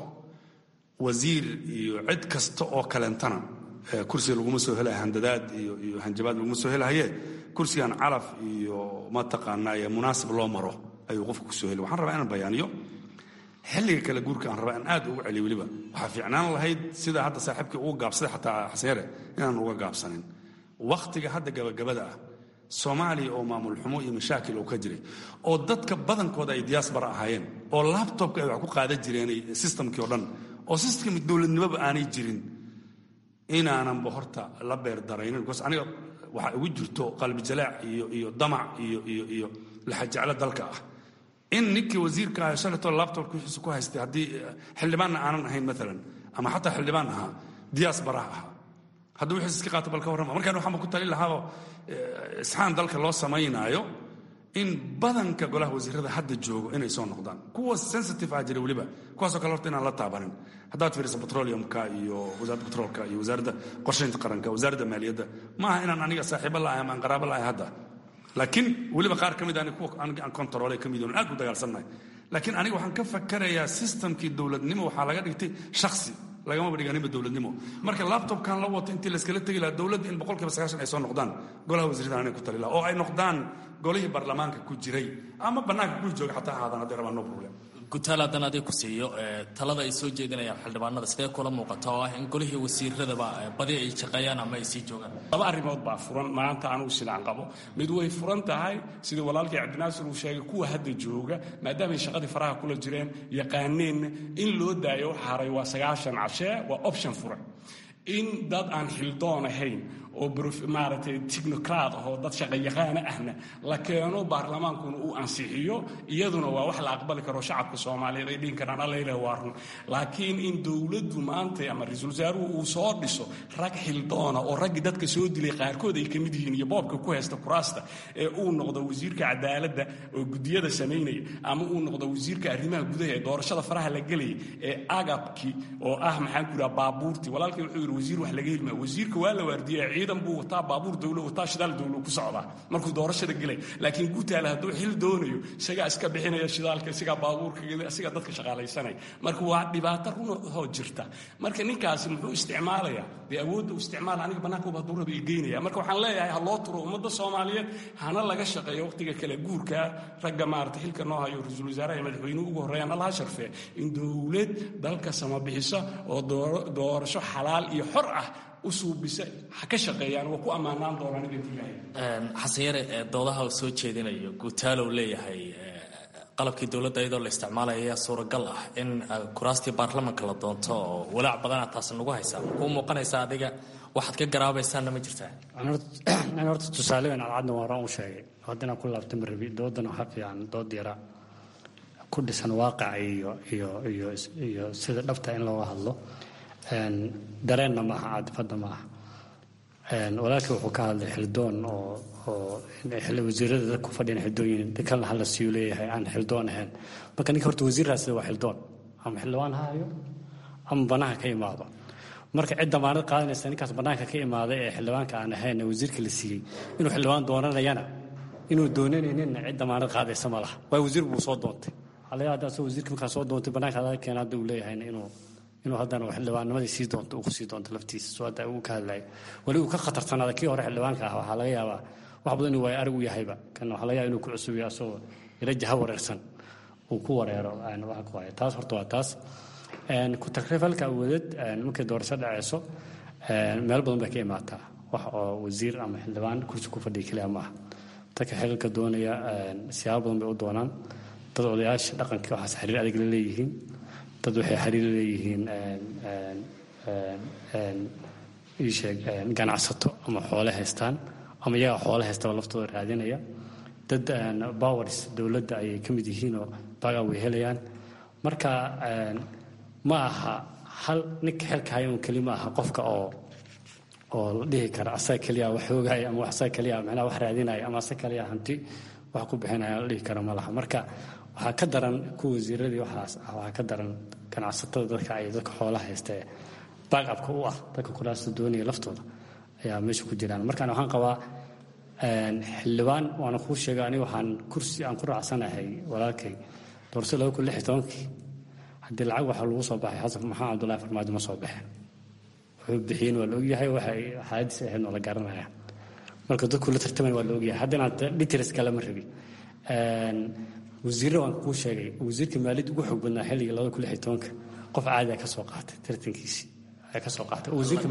[SPEAKER 15] wasiir iyo cid kasta oo kalentana kursiga laguma soo helaya handadaad iyo iyo hanjabaad laguma soo helahaye kursigan calaf iyo mataqaanaa munaasib loo maro ayuu qofka kusoo heli waxaan rabaa inaan bayaaniyo xilliga kale guurka aan rabaa in aad ugu celiyo weliba waxaa fiicnaan lahayd sida hadda saaxiibkii ugu gaabsaday xataa xaseere inaan uga gaabsanin wakhtiga hadda gabagabada ah soomaaliya oo maamul xumo iyo mashaakil oo ka jiray oo dadka badankooda ay diaspora ahaayeen oo labtobka ay wax ku qaadan jireen systemkii oo dhan oo system dowladnimoba aanay jirin inaananba horta la beer daraynin bcause aniga waxaa igu jirto qalbi jalaac iyo iyo damac iyo iyo iyo laxajeclo dalka ah in ninkii wasiirka ah shalatoo labtobka wixiisa ku haystay haddii xildhibaanna aanan ahayn maalan ama xataa xildhibaan ahaa diaspora ahaa hadduu wixiis iska qaato bal ka warrama markaan waxaanba ku talin lahaaba isxaan dalka loo samaynaayo in badanka golaha wasiirada hadda joogo inay soo noqdaan kuwa sensitive ah jira weliba kuwaasoo kale horta inaan la taabanin haddaad fiiriso petroleumka iyo wasaaradda petroolka iyo wasaaradda qorshaynta qaranka wasaaradda maaliyadda maaha inaan aniga saaxiibo la'ahay ama aan qaraabo la'ahay hadda laakiin weliba qaar ka mid ani kuwa aan kontaroolay ka mid oon aad u dagaalsannahay laakiin aniga waxaan ka fakarayaa systemkii dowladnimo waxaa laga dhigtay shakhsi lagamaba dhiganinba dowladnimo marka labtobkan la wato intii layskala tegi lahaa dowladda in boqolkiiba sagaashan ay soo noqdaan golaha wasiirada anay ku tali laha oo ay noqdaan golihii baarlamaanka ku jiray ama bannaanka ku jooga xataa ahaadaan hadday rabaan no problem
[SPEAKER 6] gutaal haddaan adig ku siiyo talada ay soo jeedinayaan xildhibaanada sidee kula muuqata oo ah in golihii wasiiradaba badi ay shaqeeyaan ama ay sii joogaan
[SPEAKER 16] laba arrimood baa furan maanta anugu sidaan qabo mid way furan tahay sida walaalkii cabdinaasir uu sheegay kuwa hadda jooga maadaamay shaqadii faraha kula jireen yaqaaneenna in loo daayo haray waa sagaashan cashee waa option furan in dad aan xildoon ahayn oo maaragtay technocrat ah oo dad shaqayaqaana ahna la keeno baarlamaankuna uu ansixiyo iyaduna waa wax la aqbali karo shacabka soomaaliyeed ay dhihin karaan alla ilaah waa run laakiin in dowladdu maanta ama ra-iisul wasaaruhu uu soo dhiso rag xildoona oo raggii dadka soo dilay qaarkood ay ka mid yihiin iyo boobka ku haysta kuraasta ee uu noqdo wasiirka cadaaladda oo gudiyada samaynaya ama uu noqdo wasiirka arrimaha gudaha ee doorashada faraha la gelaya ee agabki oo ah maxaan ku yidhaha baabuurtii walaalkii wuxuu yidhi wasiir wax laga helmaa wasiirka waa la waardiyaa ciidan buu wataa baabuur dowlo wataa shidaal dowlo ku socdaa markuu doorashada gelay laakiin guutaale hadduu xil doonayo isagaa iska bixinaya shidaalka isagaa baabuurka isagaa dadka shaqaalaysanaya marka waa dhibaato runahoo jirta marka ninkaasi muxuu isticmaalayaa dee awoodda uu isticmaala aniga bannaankuba hadduu raba geynaya marka waxaan leeyahay ha loo turo ummadda soomaaliyeed hana laga shaqeeyo waqtiga kale guurka ragga maarata xilka noo hayo ra-iisul wasaaraha iyo madaxweynuhu ugu horreeyaan allaha sharfee in dowlad dalka samabixisa oo doorasho xalaal iyo xor ah u suubisa ha ka shaqeeyaan waa ku ammaanaan doonaan idinka ilaahay
[SPEAKER 6] xasan yare doodaha uu soo jeedinayo guutaalow leeyahay qalabkii dowladda iyadoo la isticmaalaya ayaa suuragal ah in kuraastii baarlamanka la doonto oo walaac badana taasi nagu haysaa kuu muuqanaysa adiga waxaad ka garaabaysaanna ma jirtaa
[SPEAKER 14] an horta tusaalegan cadcadna waa raan u sheegay haddana ku laabta ma rabi doodan waxa fiican dood yara ku dhisan waaqaca iyo iyo iyo iyo sida dhabta in looga hadlo dareenna maaha caadifadda maaha walaalkii wuxuu ka hadlay xildoon oo oo wasiirada dadku fadhiyan xildooyin kalna hala siyu leeyahay aan xildoon ahayn marka ninka horta wasiirraasida waa xildoon ama xildhibaan ha hayo ama bannaanka ka imaado marka cid damaanad qaadanaysa ninkaas bannaanka ka imaaday ee xildhibaanka aan ahayn ee wasiirka la siiyey inuu xildhibaan doonanayana inuu doonanayninna cid damaanad qaadaysa ma laha waa wasiir buu soo doontay halaya hadda asoo wasiirka markaa soo doontay bannaanka adaa keena hadda uu leeyahayna inuu inuu haddana xildhibaannimadii sii doonto uu kusii doonto laftiisa soo hadda uu ka hadlayo weli uu ka khatartanaada kii hore xildhibaanka ah waxaa laga yaabaa wax badan inuu waayo arag u yahayba kan waxaa laga yaaba inuu ku cusubiyo asagoo ila jaha wareersan uu ku wareero waxa ku haya taas horta waa taas ku takrifalka awoodad markay doorasho dhaceyso meel badan bay ka imaataa wax oo wasiir ama xildhibaan kursi ku fadhiya keliya maaha dadka xililka doonaya siyaabo badan bay u doonaan dad odayaasha dhaqanka waxaas xiriir adag la leeyihiin dad waxay xiriir leeyihiin iisheeg ganacsato ama xoole haystaan ama iyaga xoole haystaba laftooda raadinaya dad bowers dowladda ayay ka mid yihiin oo bagaa way helayaan marka ma aha hal ninka xilka haya un keli ma aha qofka oo oo la dhihi kara asaga keliya wax hoogaya ama asaga keliya macnaha wax raadinaya ama asaga keliya hanti wax ku bixinaya la dhihi kara ma laha marka waxaa ka daran kuwa wasiiradii waxaas ah waxaa ka daran ganacsatada dadka ay dadka xoolaha haysta ee backupka u ah dadka kuraasta doonaya laftooda ayaa meesha ku jiraan markaan waxaan qabaa xildhibaan waana kuu sheegay aniga waxaan kursi aan ku raacsanahay walaalkay doorso laba kun lix iyo tobankii haddii lacag waxaa lagu soo baxay xasan maxamed cabdullahi farmaajo ma soo baxeen wuxuu bixiyeen waa la ogyahay waxay xaaladiis ahayd waa la garanaya marka dadku la tartamay waa la ogyahay haddana details kale ma rabi wasiirra waan kuu sheegay wasiirka maaliyadda ugu xoog badnaa xilligii labada kun lix iyo tobanka qof caadi a ka soo qaatay tartankiisii ka soo qaatay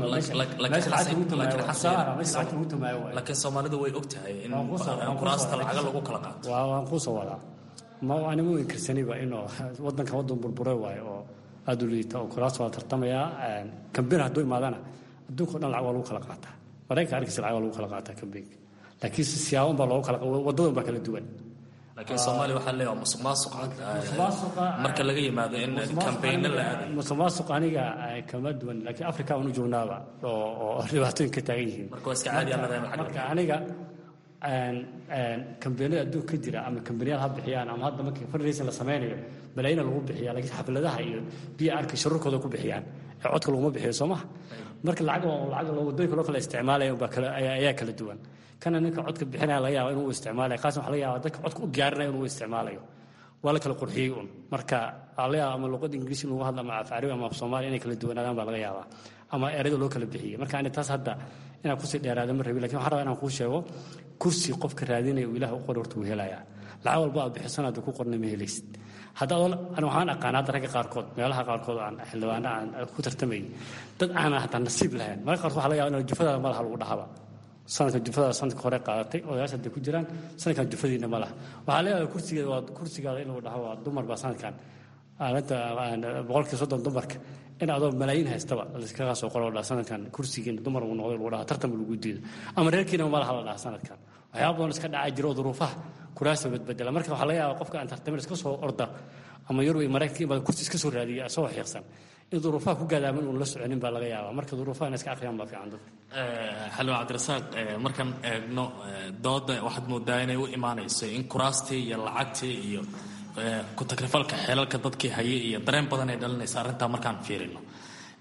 [SPEAKER 6] laakiin soomaalidu way og tahay in kuraasta lacaga lagu kala qaato
[SPEAKER 14] waan kuu soo wadaa ma anigu inkarsaniba inuu wadanka wadan burbure waayo oo aada u liita oo kuraasta waa tartamayaa kambin hadduu imaadana adduunka o dhan lacag waa lagu kala qaataa maraykanka arkiisa lacag waa lagu kala qaataa kambinka laakiin siyaaban baa loogu kala wadadan baa kala duwan
[SPEAKER 6] laakiin soomaaliya waxaa leeyahay musuq maasuqa marka laga yimaado in kambayno la aaday
[SPEAKER 14] musuq maasuq aniga kama duwan laakiin africa aan u joognaaba oo oo dhibaatooyin ka taagan yihiin
[SPEAKER 6] marka waa iska caadi aan
[SPEAKER 14] marka aniga kambeynada adduunka ka jira ama kambaniyaal ha bixiyaan ama hadda markii fundraising la sameynayo malaayina lagu bixiya laakiin xafladaha iyo biya arka sharurkooda ku bixiyaan ee codka laguma bixiyo soo maha marka lacag lacag wadooyinka loo kala isticmaalaya baa kala ayaa kala duwan kana ninka codka bixinaya laga yaaba inuu isticmaalayo qaasna waxa laga yaaba dadka codka u gaarinaya inuu isticmaalayo waa la kala qurxiyey un marka waxaa laga yaaba ama luqada ingiriisi in lagu hadla ama af carabi ama af soomaaliya inay kala duwanaadaan baa laga yaabaa ama erayada loo kala bixiyey marka ani taas hadda inaan kusii dheeraada ma rabi lakin waxaan rabaa inaan kuu sheego kursi qofka raadinaya uu ilaah u qori horta wuu helayaa lacag walba aad bixisan hadda ku qorna ma helaysid hadda ani waxaan aqaana hadda ragga qaarkood meelaha qaarkood aan xildhibaana aan ku tartamayay dad aanan hataa nasiib lahayn marka qaarkood waxa laga yaba in jufadaada malaha lagu dhahaba sanadka jufadaada sanadka hore qaadatay odayaasha hadday ku jiraan sanadkan jufadiina ma laha waxaa laga yaaba kursigeeda waa kursigaada in lagu dhaho waa dumar baa sanadkan aaladda boqolkii soddon dumarka in adoo malaayiin haystaba laiskaga soo qoro dhaha sanadkan kursigiina dumar uu noqday lagu dhaha tartan lagu diido ama reerkiina ma laha la dhaha sanadkan waxyaaba badan iska dhacaa jiro oo duruufaha kuraasta badbedela marka waxaa laga yaabaa qofka aan tartamin iska soo orda ama yurub iyo maraykanka imaada kursi iska soo raadiya asagoo xiiqsan in duruufaha ku gaadaaman uun la soconin baa laga yaabaa marka duruufaha in iska akhriyaan baa fiican dadka
[SPEAKER 6] xalwa cabdirasaaq markaan eegno dooda waxaad moodaa inay u imaanayso in kuraastii iyo lacagtii iyo ku takrifalka xeelalka dadkii hayay iyo dareen badan ay dhalinaysa arrintaa markaan fiirino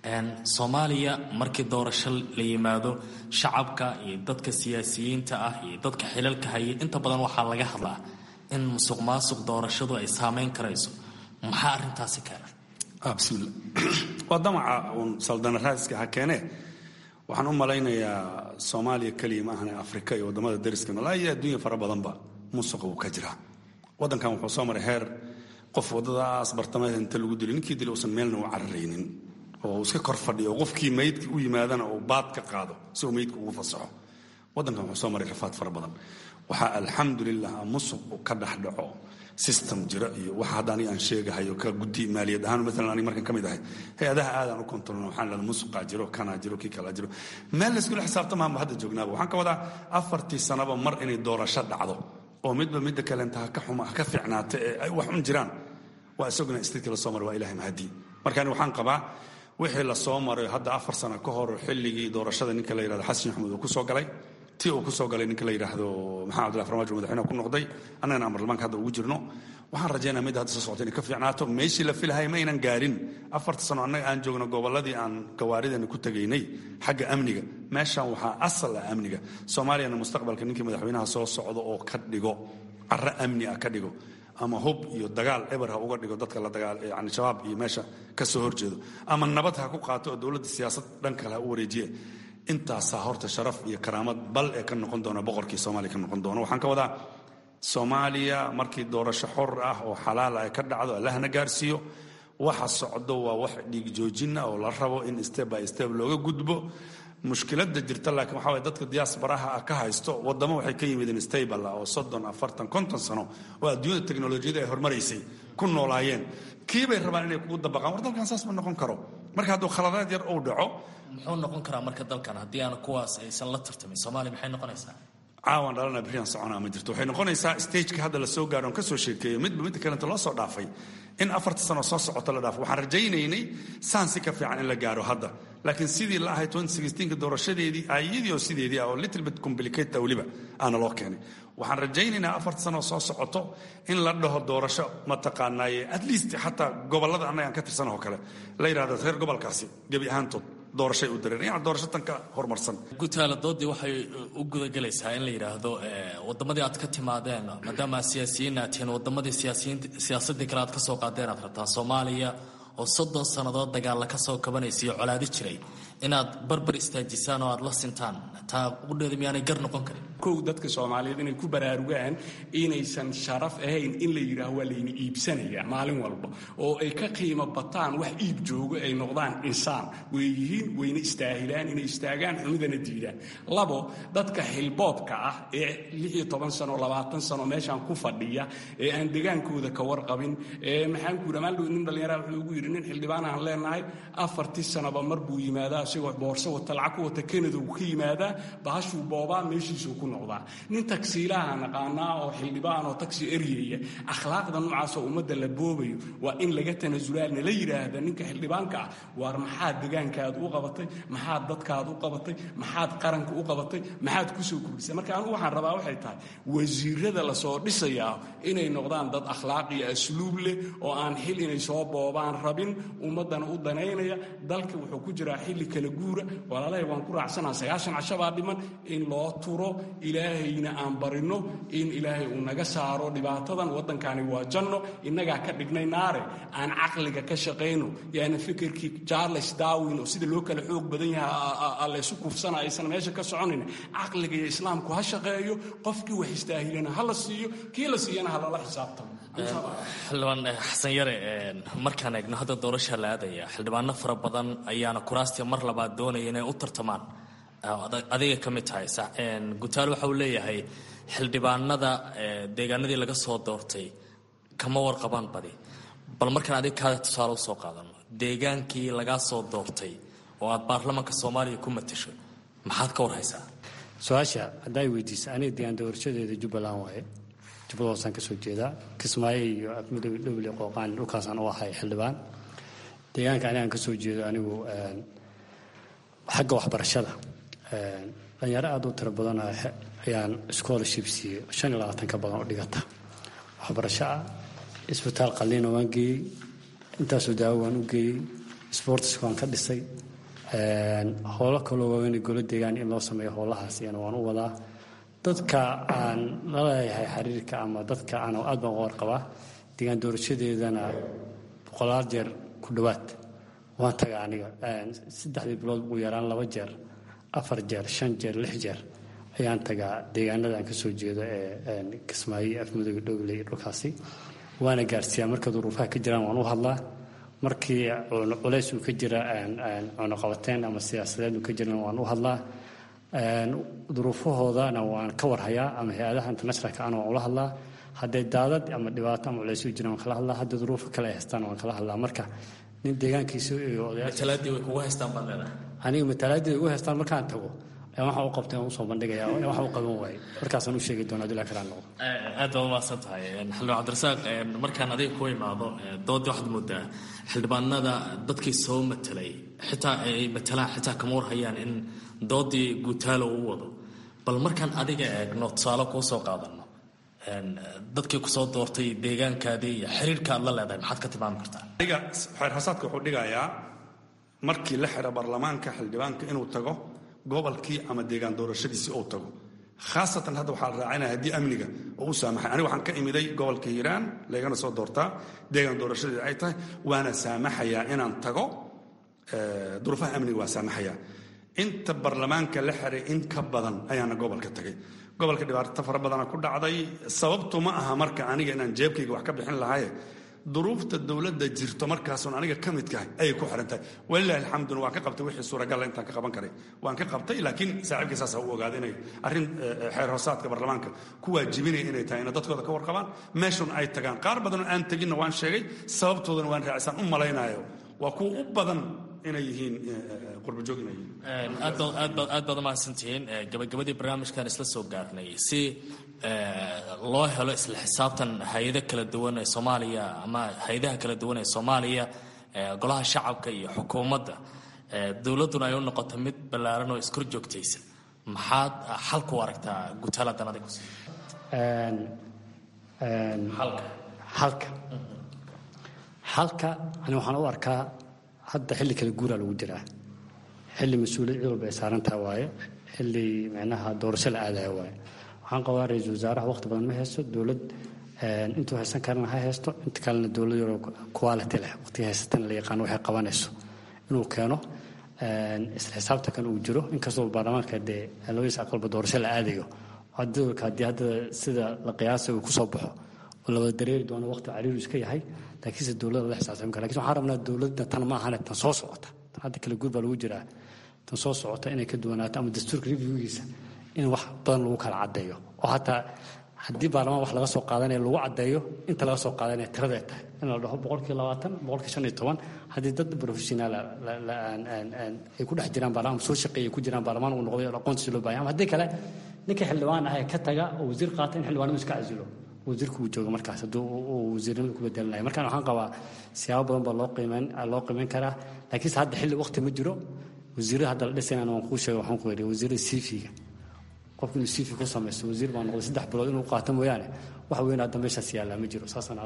[SPEAKER 6] soomaaliya markii doorasho la yimaado shacabka iyo dadka siyaasiyiinta ah iyo dadka xilalka haya inta badan waxaa laga hadlaa in musuq maasuq doorashadu ay saameyn karayso maxaa arintaasi keena
[SPEAKER 15] bismillah waa damaca uun saldana raadiska ha keenee waxaan u malaynayaa soomaaliya keliya ma ahane afrika iyo waddamada dariska noolaa iyo adduunya fara badanba musuqa wuu ka jiraa waddankan wuxuu soo maray heer qof waddadaas bartamaheeda inta lagu dilay ninkii dilay uusan meelna u cararaynin oo iska kor fadhiyo oo qofkii maydka u yimaadana uu baad ka qaado si uu maydka ugu fasaxo waddankan wuxuu soo maray rafaad fara badan waxaa alxamdulilah musuq uu ka dhex dhaco system jira iyo waxa hadda aniga aan sheegahayo ka guddi maaliyad ahaan maalan aniga markan ka mid ahay hay-adaha aadaan u kontrolna waxaan leedahay musuqaa jiro kanaa jiro kii kalaa jiro meel layskula xisaabtamaanba hadda joognaaba waxaan ka wadaa afartii sanaba mar inay doorasho dhacdo oo midba midda kalenta ha ka xuma ha ka fiicnaata ee ay wax un jiraan waa isaguna istiidkii la soo maray waa ilahay mahadii marka ani waxaan qabaa wixii la soo maray hadda afar sano ka hor xilligii doorashada ninka la yidhahdo xasan maxamuud uu ku soo galay tii uu ku soo galay ninka la yidhaahdo maxamed abdullahi farmaajo madaxweynaha ku noqday annagana amarlamaanka hadda ugu jirno waxaan rajaynaa midda hadda soo socota inay ka fiicnaato meeshii la filahay ma aynan gaarin afarta sano annaga aan joogno gobolladii aan gawaaridana ku tegaynay xagga amniga meeshan waxaa asal ah amniga soomaaliyana mustaqbalka ninkii madaxweynaha soo socdo oo ka dhigo carro amni ah ka dhigo ama hub iyo dagaal eber ha uga dhigo dadka la dagaal yani shabaab iyo meesha ka soo horjeedo ama nabad ha ku qaato oo dowladda siyaasad dhan kale ha u wareejiye intaasaa horta sharaf iyo karaamad bal ee ka noqon doona boqorkii soomaaliya ka noqon doona waxaan ka wadaa soomaaliya markii doorasho xor ah oo xalaal ay ka dhacdo allahna gaarsiiyo waxa socdo waa wax dhiig joojina oo la rabo in step by step looga gudbo mushkiladda jirta laakiin waxa waye dadka diaasbaraha ah ka haysto waddamo waxay ka yimideen stable ah oo soddon afartan konton sano oo adduunyada teknolojiyada ay hormaraysay ku noolaayeen kii bay rabaan inay kugu dabaqaan war dalkan saas ma noqon karo marka hadduu khaladaad yar uu dhaco
[SPEAKER 6] muxuu noqon karaa marka dalkan haddii aan kuwaas aysan la tartamin soomaaliya maxay noqonaysaa
[SPEAKER 15] caawan dhalana berian soconaa ma jirto waxay noqonaysaa stageka hadda la soo gaaro on ka soo sheekeeyo midba midda kalenta loo soo dhaafay in afarta sano soo socota la dhaafo waxaan rajaynaynay saan si ka fiican in la gaaro hadda laakiin sidii la ahay ka doorashadeedii ayadii oo sideedii ah oo little bit complicated weliba aana loo keenay waxaan rajaynaynaa afarta sano soo socoto in la dhaho doorasho mataqaanaaye at least xataa gobollada annaga aan ka tirsanahoo kale la yidhahdo reer gobolkaasi gebi ahaantood doorashay u dareen yani doorasho tan ka horumarsan
[SPEAKER 6] gutaala doodii waxay u gudagelaysaa in la yidhaahdo waddamadii aad ka timaadeen maadaama siyaasiyiin aad tihiin waddamadii siyaasadii kale aad ka soo qaadeen aad rabtaan soomaaliya oo soddon sannadood dagaalla ka soo kabanaysa iyo colaadi jiray inaad barbar istaajisaan oo aad la sintaan taa qudheeda miyaanay gar noqon karin
[SPEAKER 16] kow dadka soomaaliyeed inay ku baraarugaan inaysan sharaf ahayn in la yidhaaho waa layna iibsanaya maalin walba oo ay ka qiimo bataan wax iib joogo ay noqdaan insaan way yihiin wayna istaahilaan inay istaagaan xumidana diidaan labo dadka xilboobka ah ee lixiyo toban sano labaatan sano meeshaan ku fadhiya ee aan degaankooda ka warqabin ee maxaan ku yidhi maaldhow nin dhallinyaraha wuxuu ugu yidhi nin xildhibaan aan leenahay afartii sanaba mar buu yimaadaa isagoo boorso wata lacag ku wata kanada uu ka yimaadaa bahashuu boobaa meeshiisuu ku noqdaa nin tagsiilaha naqaanaa oo xildhibaan oo tagsi eryaya akhlaaqda noocaasoo ummadda la boobayo waa in laga tanasulaa nala yidhaahda ninka xildhibaanka ah waar maxaad degaankaad u qabatay maxaad dadkaad u qabatay maxaad qaranka u qabatay maxaad kusoo kordhisay marka anugu waxaan rabaa waxay tahay wasiirada lasoo dhisayaa inay noqdaan dad akhlaaq iyo asluub leh oo aan xil inay soo boobaan rabin ummaddana u danaynaya dalka wuxuu ku jiraa xilli kala guura walaalahay waan ku raacsanaa sagaashan cashabaa dhiman in loo turo ilaahayna aan barino in ilaahay uu naga saaro dhibaatadan waddankani waa janno innagaa ka dhignay naare aan caqliga ka shaqayno yaana fikirkii charles darwin oo sida loo kala xoog badan yahay laysu kufsana aysan meesha ka soconayn caqliga iyo islaamku ha shaqeeyo qofkii wax istaahilana ha la siiyo kii la siiyana ha lala xisaabtamo
[SPEAKER 6] xildhibaan xasan yare markaan eegno hadda doorasha la aadaya xildhibaano fara badan ayaana kuraastii mar labaad doonaya inay u tartamaan adiga ka mid tahay gutaal waxa uu leeyahay xildhibaanada deegaanadii laga soo doortay kama warqabaan badi bal markaan adiga kaada tusaale usoo qaadano deegaankii lagaa soo doortay oo aad baarlamaanka soomaaliya ku matasho maxaad ka warhaysaa
[SPEAKER 14] su-aasha haddaa weydiisa aniga deegaan doorashadeeda jubbaland waaye jubbada hoosaan ka soo jeedaa kismaayo iyo afmadow dhowle qooqaan dhulkaasaan u ahay xildhibaan deegaanka anigaan ka soo jeedo anigu xagga waxbarashada dhalinyaro aad u tiro badan ayaan scholarship siiyey shan iyo labaatan ka badan oo dhigata waxbarasho ah isbitaal qalliina waan geeyey intaasoo daawo waan u geeyey sportska waan ka dhisay howlo kaloo waaweyn golo deegaan in loo sameeyo howlahaas iyana waan u wadaa dadka aan la leeyahay xiriirka ama dadka aan aad baan uga warqabaa deegaan doorashadeedana boqolaal jeer ku dhowaad waan taga aniga saddexdii bilood ugu yaraan laba jeer afar jeer shan jeer lix jeer ayaan tagaa deegaanada aan kasoo jeedo ee kismaayo afmudug dhowley dhulkaasi waana gaarsiiyaa marka duruufaha ka jiraan waan u hadlaa markii culays uu ka jira cunuqabateen ama siyaasadeed uu ka jiran waan u hadlaa duruufahoodana waan ka warhayaa ama hay-adaha internationalka ana waan ula hadlaa hadday daadad ama dhibaato ama culays u jiraan waan kala hadlaa haddii duruufo kale ay haystaan waan kala hadlaa marka nin deegaankiisa iyo
[SPEAKER 6] matalaadii way kugu haystaan baad leedahay
[SPEAKER 14] aniga matalaadii ugu haystaan markaan tago waxa u qabtay waan usoo bandhigaya waxa u qaban waayey markaasaan u sheegi doonaa dila karaan noqdo
[SPEAKER 6] aad baad umahadsan tahay xildhibaan cabdirasaaq markaan adiga ku imaado doodii waxaad moodaa xildhibaanada dadkii soo matelay xitaa ay matalaan xitaa kama warhayaan in doodii guutaalo uu wado bal markaan adiga eegno tusaale kuu soo qaadano dadkii kusoo doortay deegaankaadii iyo xiriirka aad la leedahay maxaad ka tilmaami kartaa
[SPEAKER 15] aniga xeerhasaadka wuxuu dhigayaa markii la xira baarlamaanka xildhibaanka inuu tago gobolkii ama deegaan doorashadiisii uu tago khaasatan hadda waxaa la raacinaya haddii amniga oo u saamaxay aniga waxaan ka imiday gobolka hiiraan laygana soo doortaa deegaan doorashadeeda ay tahay waana saamaxayaa inaan tago duruufaha amniga waa saamaxayaa inta baarlamaanka la xiray in ka badan ayaana gobolka tagay gobolka dhibaato fara badana ku dhacday sababtu ma aha marka aniga inaan jeebkayga wax ka bixin lahaye duruufta dowladda jirto markaasun aniga ka midkahay ayay ku xiran tahay walilahi alxamduna waan ka qabtay wixii suuragalla intaan ka qaban karay waan ka qabtay laakiin saaxiibkii saasa u ogaada inay arrin xeer hoosaadka baarlamaanka ku waajibinaya inay tahay inay dadkooda ka warqabaan meeshun ay tagaan qaar badanoo aan teginna waan sheegay sababtoodana waan raacisaan u malaynayo waa kuwa u badan inay yihiin qurbajoog inay yihiin
[SPEAKER 6] aad baad umahadsantihiin gabagabadii barnaamijkan isla soo gaarnay si loo helo isla xisaabtan hay-ada kala duwan ee soomaaliya ama hay-adaha kala duwan ee soomaaliya golaha shacabka iyo xukuumadda dowladduna ay u noqoto mid ballaaran oo iskor joogtaysa maxaad xalku aragtaa gutaaladan adigu
[SPEAKER 14] xalka xalka ani waxaan u arkaa hadda xilli kale guuraa lagu jiraa xilli mas-uuliyad cid walba ay saarantaha waaye xilli micnaha doorasho la aadaya waaye waxaan qabaa ra-iisul wasaaraha waqti badan ma haysto dowlad intuu haysan karana ha haysto inta kalena dowlad yaroo quality leh waqtiga haysatana la yaqaano waxay qabanayso inuu keeno isla xisaabta kan uu jiro inkastoo baarlamaanka dee labadiis aqalba doorasho la aadayo dowlka haddii hadda sida la qiyaasay uu kusoo baxo oo la wada dareeri doono waqti cariiru iska yahay laakiinse dowladda la xisaabtami kara lakin waxaan rabnaa dowladda tan ma ahane tan soo socota tan hadda kale guur baa lagu jiraa tan soo socota inay ka duwanaato ama dastuurka reviewgiisa in wax badan lagu kala caddeeyo oo hataa haddii baarlamaan wax laga soo qaadanaya lagu caddeeyo inta laga soo qaadanaya tirada ay tahay in la dhaho boqolkii labaatan boqolkii shan iyo toban haddii dad professionaal ay ku dhex jiraan baarlamaan soo shaqeeyay ku jiraan baarlamaan uu noqday oo aqoontiisa loo baahan ama haddii kale ninka xildhibaan ah ee ka taga oo wasiir qaata in xildhibaanadu iska casilo wasiirku uu joogo markaas hadduu uu wasiirnimada ku bedelanaya markaan waxaan qabaa siyaabo badan baa loo qiimeyn loo qiimeyn karaa laakiinse hadda xilli waqti ma jiro wasiirada hadda la dhisayna waan kuu sheegay waxaan ku yidhi wasiirada siifiga qofku inuu siifi ku samaysto wasiir baa noqday saddex bilood inuu qaato mooyaane wax weyn hadda meeshaas yaallaa ma jiro saasaan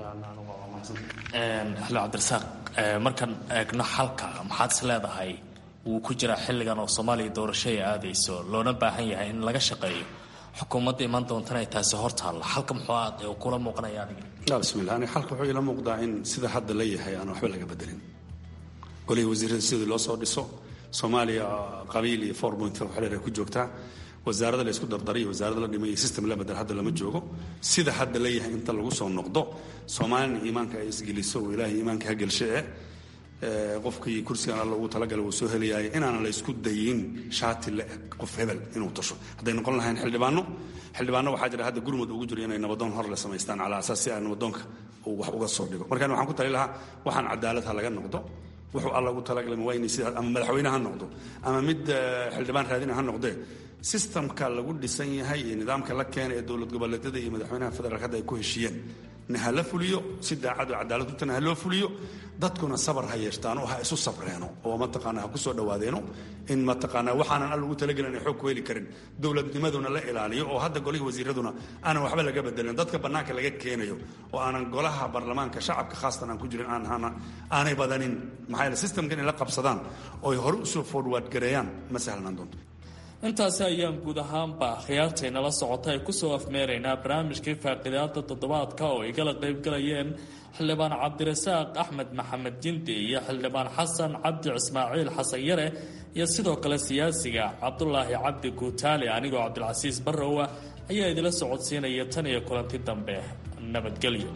[SPEAKER 6] xildhibaan cabdirasaaq markaan eegno xalka maxaad is leedahay wuu ku jiraa xilligan oo soomaaliya doorasho ay aadayso loona baahan yahay in laga shaqeeyo xukuumadda imaan doontana ay taasi hor taalla xalka muxuu aad kula muuqanaya adiga
[SPEAKER 15] bismillah ani xalka wuxuu ila muuqdaa in sida hadda la yahay aan waxba laga bedelin golihii wasiirada sidii loo soo dhiso soomaaliya qabiil iyo four point five xaleer ay ku joogtaa wasaarada la isku dardariyo wasaarada la dhimay iyo system la bedel hadda lama joogo sida hadda la yahay inta lagu soo noqdo soomaalina iimaanka ay isgeliso oo ilaahay iimaanka ha gelshe eh qofkii kursigan alla ugu talagalay wuu soo helayaay inaanan la isku dayin shaati la eg qof hebel inuu tasho hadday noqon lahayn xildhibaano xildhibaano waxaa jira hadda gurmud ugu jiro inay nabadoon hor le samaystaan calaa asaas si aan nabadoonka uu wax uga soo dhigo markaan waxaan ku tali lahaa waxaan cadaalad ha laga noqdo wuxuu alla ugu talagalay waa inay sida ama madaxweyne ha noqdo ama mid xildhibaan raadina ha noqdee sistamka lagu dhisan yahay iyo nidaamka la keena ee dowlad goboleedyada iyo madaxweynaha federaalk hadda ay ku heshiiyeen na hala fuliyo si daacad oo cadaalad utana ha loo fuliyo dadkuna sabar ha yeeshtaan oo ha isu sabreeno oo mataqaana ha ku soo dhawaadeeno in mataqaana waxaanan al ugu talagelin ay xoog ku heli karin dowladnimaduna la ilaaliyo oo hadda golihii wasiiraduna aanan waxba laga bedelin dadka bannaanka laga keenayo oo aanan golaha baarlamaanka shacabka khaasatan aan ku jirin aanay badanin maxaa yeele systemka inay la qabsadaan oo ay hore usoo forward gareeyaan ma sahlanaan doonto
[SPEAKER 6] intaasi ayaan guud ahaanba khiyaartaynala socota ay kusoo afmeeraynaa barnaamijkii faaqidaada toddobaadka oo ay kala qaybgalayeen xildhibaan cabdirasaaq axmed maxamed jindi iyo xildhibaan xasan cabdi ismaaciil xasan yare iyo sidoo kale siyaasiga cabdulaahi cabdi guutaale anigoo cabdilcasiis barrowa ayaa idila socodsiinaya tan iyo kulanti dambe nabadgelyo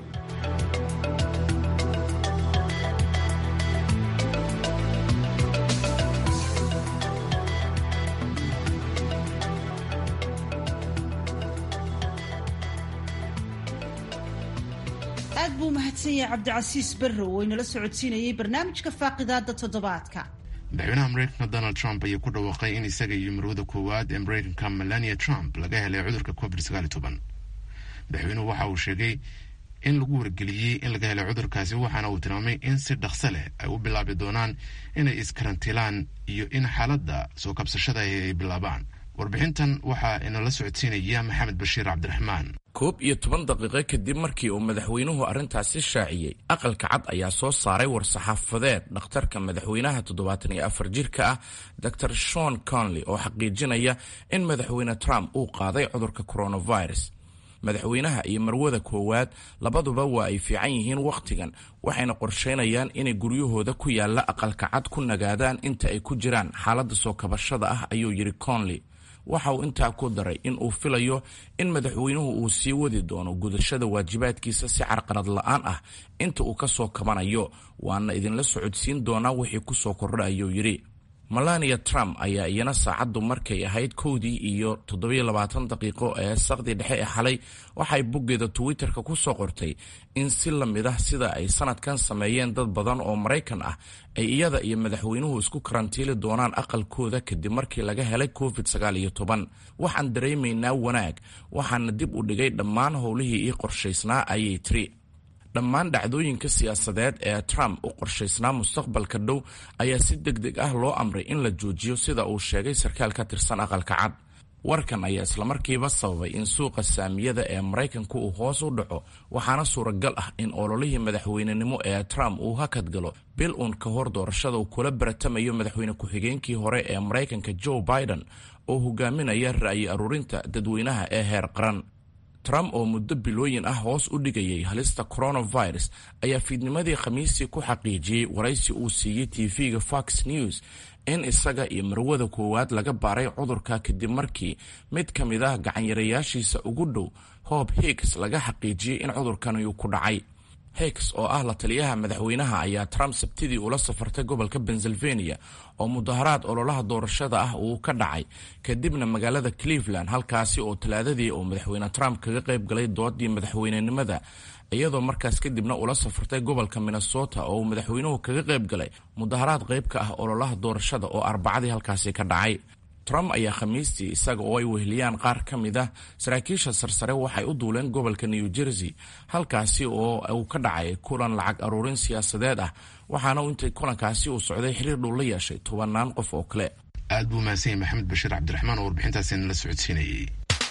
[SPEAKER 2] aad buu mahadsan yahay cabdicasiis barrow oo inala socodsiinayay barnaamijka faaqidaada toddobaadka
[SPEAKER 1] madaxweynaha mareykanka donald trump ayaa ku dhawaaqay in isaga iyo marwada koowaad ee mareykanka melania trump laga helay cudurka covid sagaal iyo toban madaxweynuhu waxa uu sheegay in lagu wargeliyey in laga helay cudurkaasi waxaana uu tilmaamay in si dhaqso leh ay u bilaabi doonaan inay iskarantilaan iyo in xaaladda soo kabsashada ay bilaabaan warbixintan waxaa inala socodsiinaya maxamed bashiir cabdiraxmaan
[SPEAKER 17] koob iyo toban daqiiqo kadib markii uu madaxweynuhu arrintaasi shaaciyey aqalka cad ayaa soo saaray war-saxaafadeed dhakhtarka madaxweynaha toddobaatan iyo afar jirka ah dor shon conley oo xaqiijinaya in madaxweyne trump uu qaaday cudurka coronavirus madaxweynaha iyo marwada koowaad labaduba waa ay fiican yihiin wakhtigan waxayna qorsheynayaan inay guryahooda ku yaalla aqalka cad ku nagaadaan inta ay ku jiraan xaaladda soo kabashada ah ayuu yidhi conley waxa uu intaa ku daray in uu filayo in madaxweynuhu uu sii wadi doono gudashada waajibaadkiisa si carqalad la-aan ah inta uu ka soo kabanayo waana idinla socodsiin doonaa wixii ku soo kordha ayuu yidhi melania trump ayaa iyana saacaddu markay ahayd kowdii iyo toddobiyo labaatan daqiiqo ee saqdi dhexe ee xalay waxay boggeeda twitter-ka ku soo qortay in si la mid ah sida ay sanadkan sameeyeen dad badan oo maraykan ah ay iyada iyo madaxweynuhu isku karantiili doonaan aqalkooda kadib markii laga helay covid sagaal iyo toban waxaan dareemaynaa wanaag waxaana dib u dhigay dhammaan howlihii ii qorshaysnaa ayay tiri dhammaan dhacdooyinka siyaasadeed ee trump u qorshaysnaa mustaqbalka dhow ayaa si deg deg ah loo amray in la joojiyo sida uu sheegay sarkaal ka tirsan aqalka cad warkan ayaa islamarkiiba sababay in suuqa saamiyada ee maraykanku uu hoos u dhaco waxaana suuragal ah in ololihii madaxweynenimo ee trump uu hakad galo bil uun ka hor doorashada uu kula baratamayo madaxweyne ku-xigeenkii hore ee maraykanka joe biden oo hogaaminaya ra'yi aruurinta dadweynaha ee heer qaran trump oo muddo bilooyin ah hoos u dhigayay halista coronavirus ayaa fiidnimadii khamiistii ku xaqiijiyey waraysi uu siiyey tv-ga fox news in isaga iyo marwada koowaad laga baaray cudurka kadib markii mid ka mid ah gacanyarayaashiisa ugu dhow hob higgs laga xaqiijiyey in cudurkani uu ku dhacay higgs oo ah la taliyaha madaxweynaha ayaa trump sabtidii ula safartay gobolka pennsylvania oo mudaharaad ololaha doorashada ah uu ka dhacay kadibna magaalada cleveland halkaasi oo talaadadii uu madaxweyne trump kaga qayb galay doodii madaxweynenimada iyadoo markaas kadibna ula safartay gobolka minnesota oo uu madaxweynuhu kaga qayb galay mudaharaad qayb ka ah ololaha doorashada oo arbacadii halkaasi ka dhacay trump ayaa khamiistii isaga oo ay weheliyaan qaar ka mid ah saraakiisha sarsare waxay u duuleen gobolka new jersey halkaasi oo uu ka dhacay kulan lacag aruurin siyaasadeed ah waxaana intay kulankaasi uu socday xiriir dhow la yeeshay tobanaan qof oo kale
[SPEAKER 1] aad buu mahadsan yahay maxamed bashiir cabdiraxmaan oo warbixintaasi nala socodsiinayay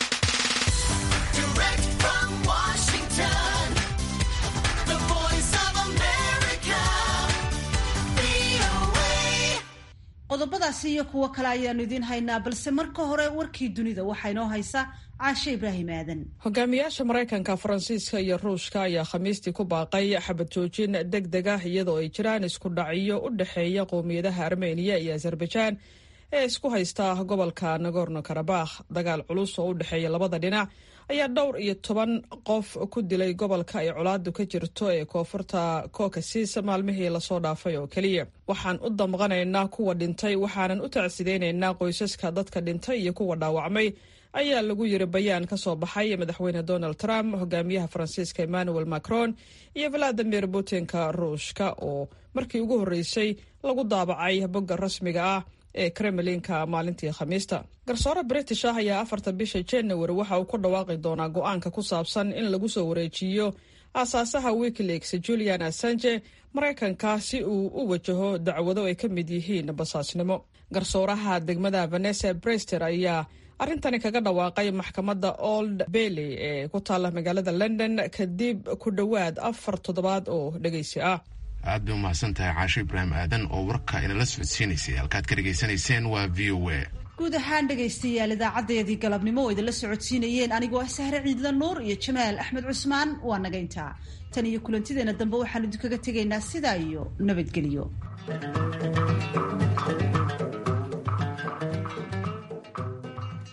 [SPEAKER 2] qodobadaasi iyo kuwo kale ayaanu idiin haynaa balse marka hore warkii dunida waxaa inoo haysa caashe ibraahim aadan
[SPEAKER 5] hogaamiyaasha maraykanka faransiiska iyo ruushka ayaa khamiistii ku baaqay xabad joojin deg deg ah iyadoo ay jiraan isku dhacyo u dhexeeya qowmiyadaha armeniya iyo azerbaijaan ee isku haysta gobolka nagorno karabakh dagaal culus oo u dhexeeya labada dhinac ayaa dhowr iyo toban qof ku dilay gobolka ay colaadu ka jirto ee koonfurta kokasis maalmihii lasoo dhaafay oo keliya waxaan u damqanaynaa kuwa dhintay waxaanan u tacsidaynaynaa qoysaska dadka dhintay iyo kuwa dhaawacmay ayaa lagu yiri bayaan ka soo baxay madaxweyne donald trump hogaamiyaha faransiiska emmanuel macron iyo valadimir putinka ruushka oo markii ugu horreysay lagu daabacay bogga rasmiga ah ee kremlinka maalintii khamiista garsoore british ah ayaa afarta bisha january waxa uu ku dhawaaqi doonaa go-aanka ku saabsan in lagu soo wareejiyo aasaasaha wikileaks julian assange maraykanka si uu u wajaho dacwado ay ka mid yihiin basaasnimo garsooraha degmada vanessa brester ayaa arrintani kaga dhawaaqay maxkamadda old bailey ee ku taalla magaalada london kadib ku dhowaad afar toddobaad oo dhegaysi ah
[SPEAKER 1] aad bay umahadsan tahay caasho ibraahim aadan oo warka inala socodsiinaysay halkaad ka dhegaysanayseen waa v o a
[SPEAKER 2] guud ahaan dhegaystayaal idaacadeedii galabnimo oo idinla socodsiinayeen anigoo ah sahre ciidla nuur iyo jamaal axmed cusmaan waa naga intaa tan iyo kulantideena dambe waxaan idinkaga tegaynaa sidaa iyo nabadgelyo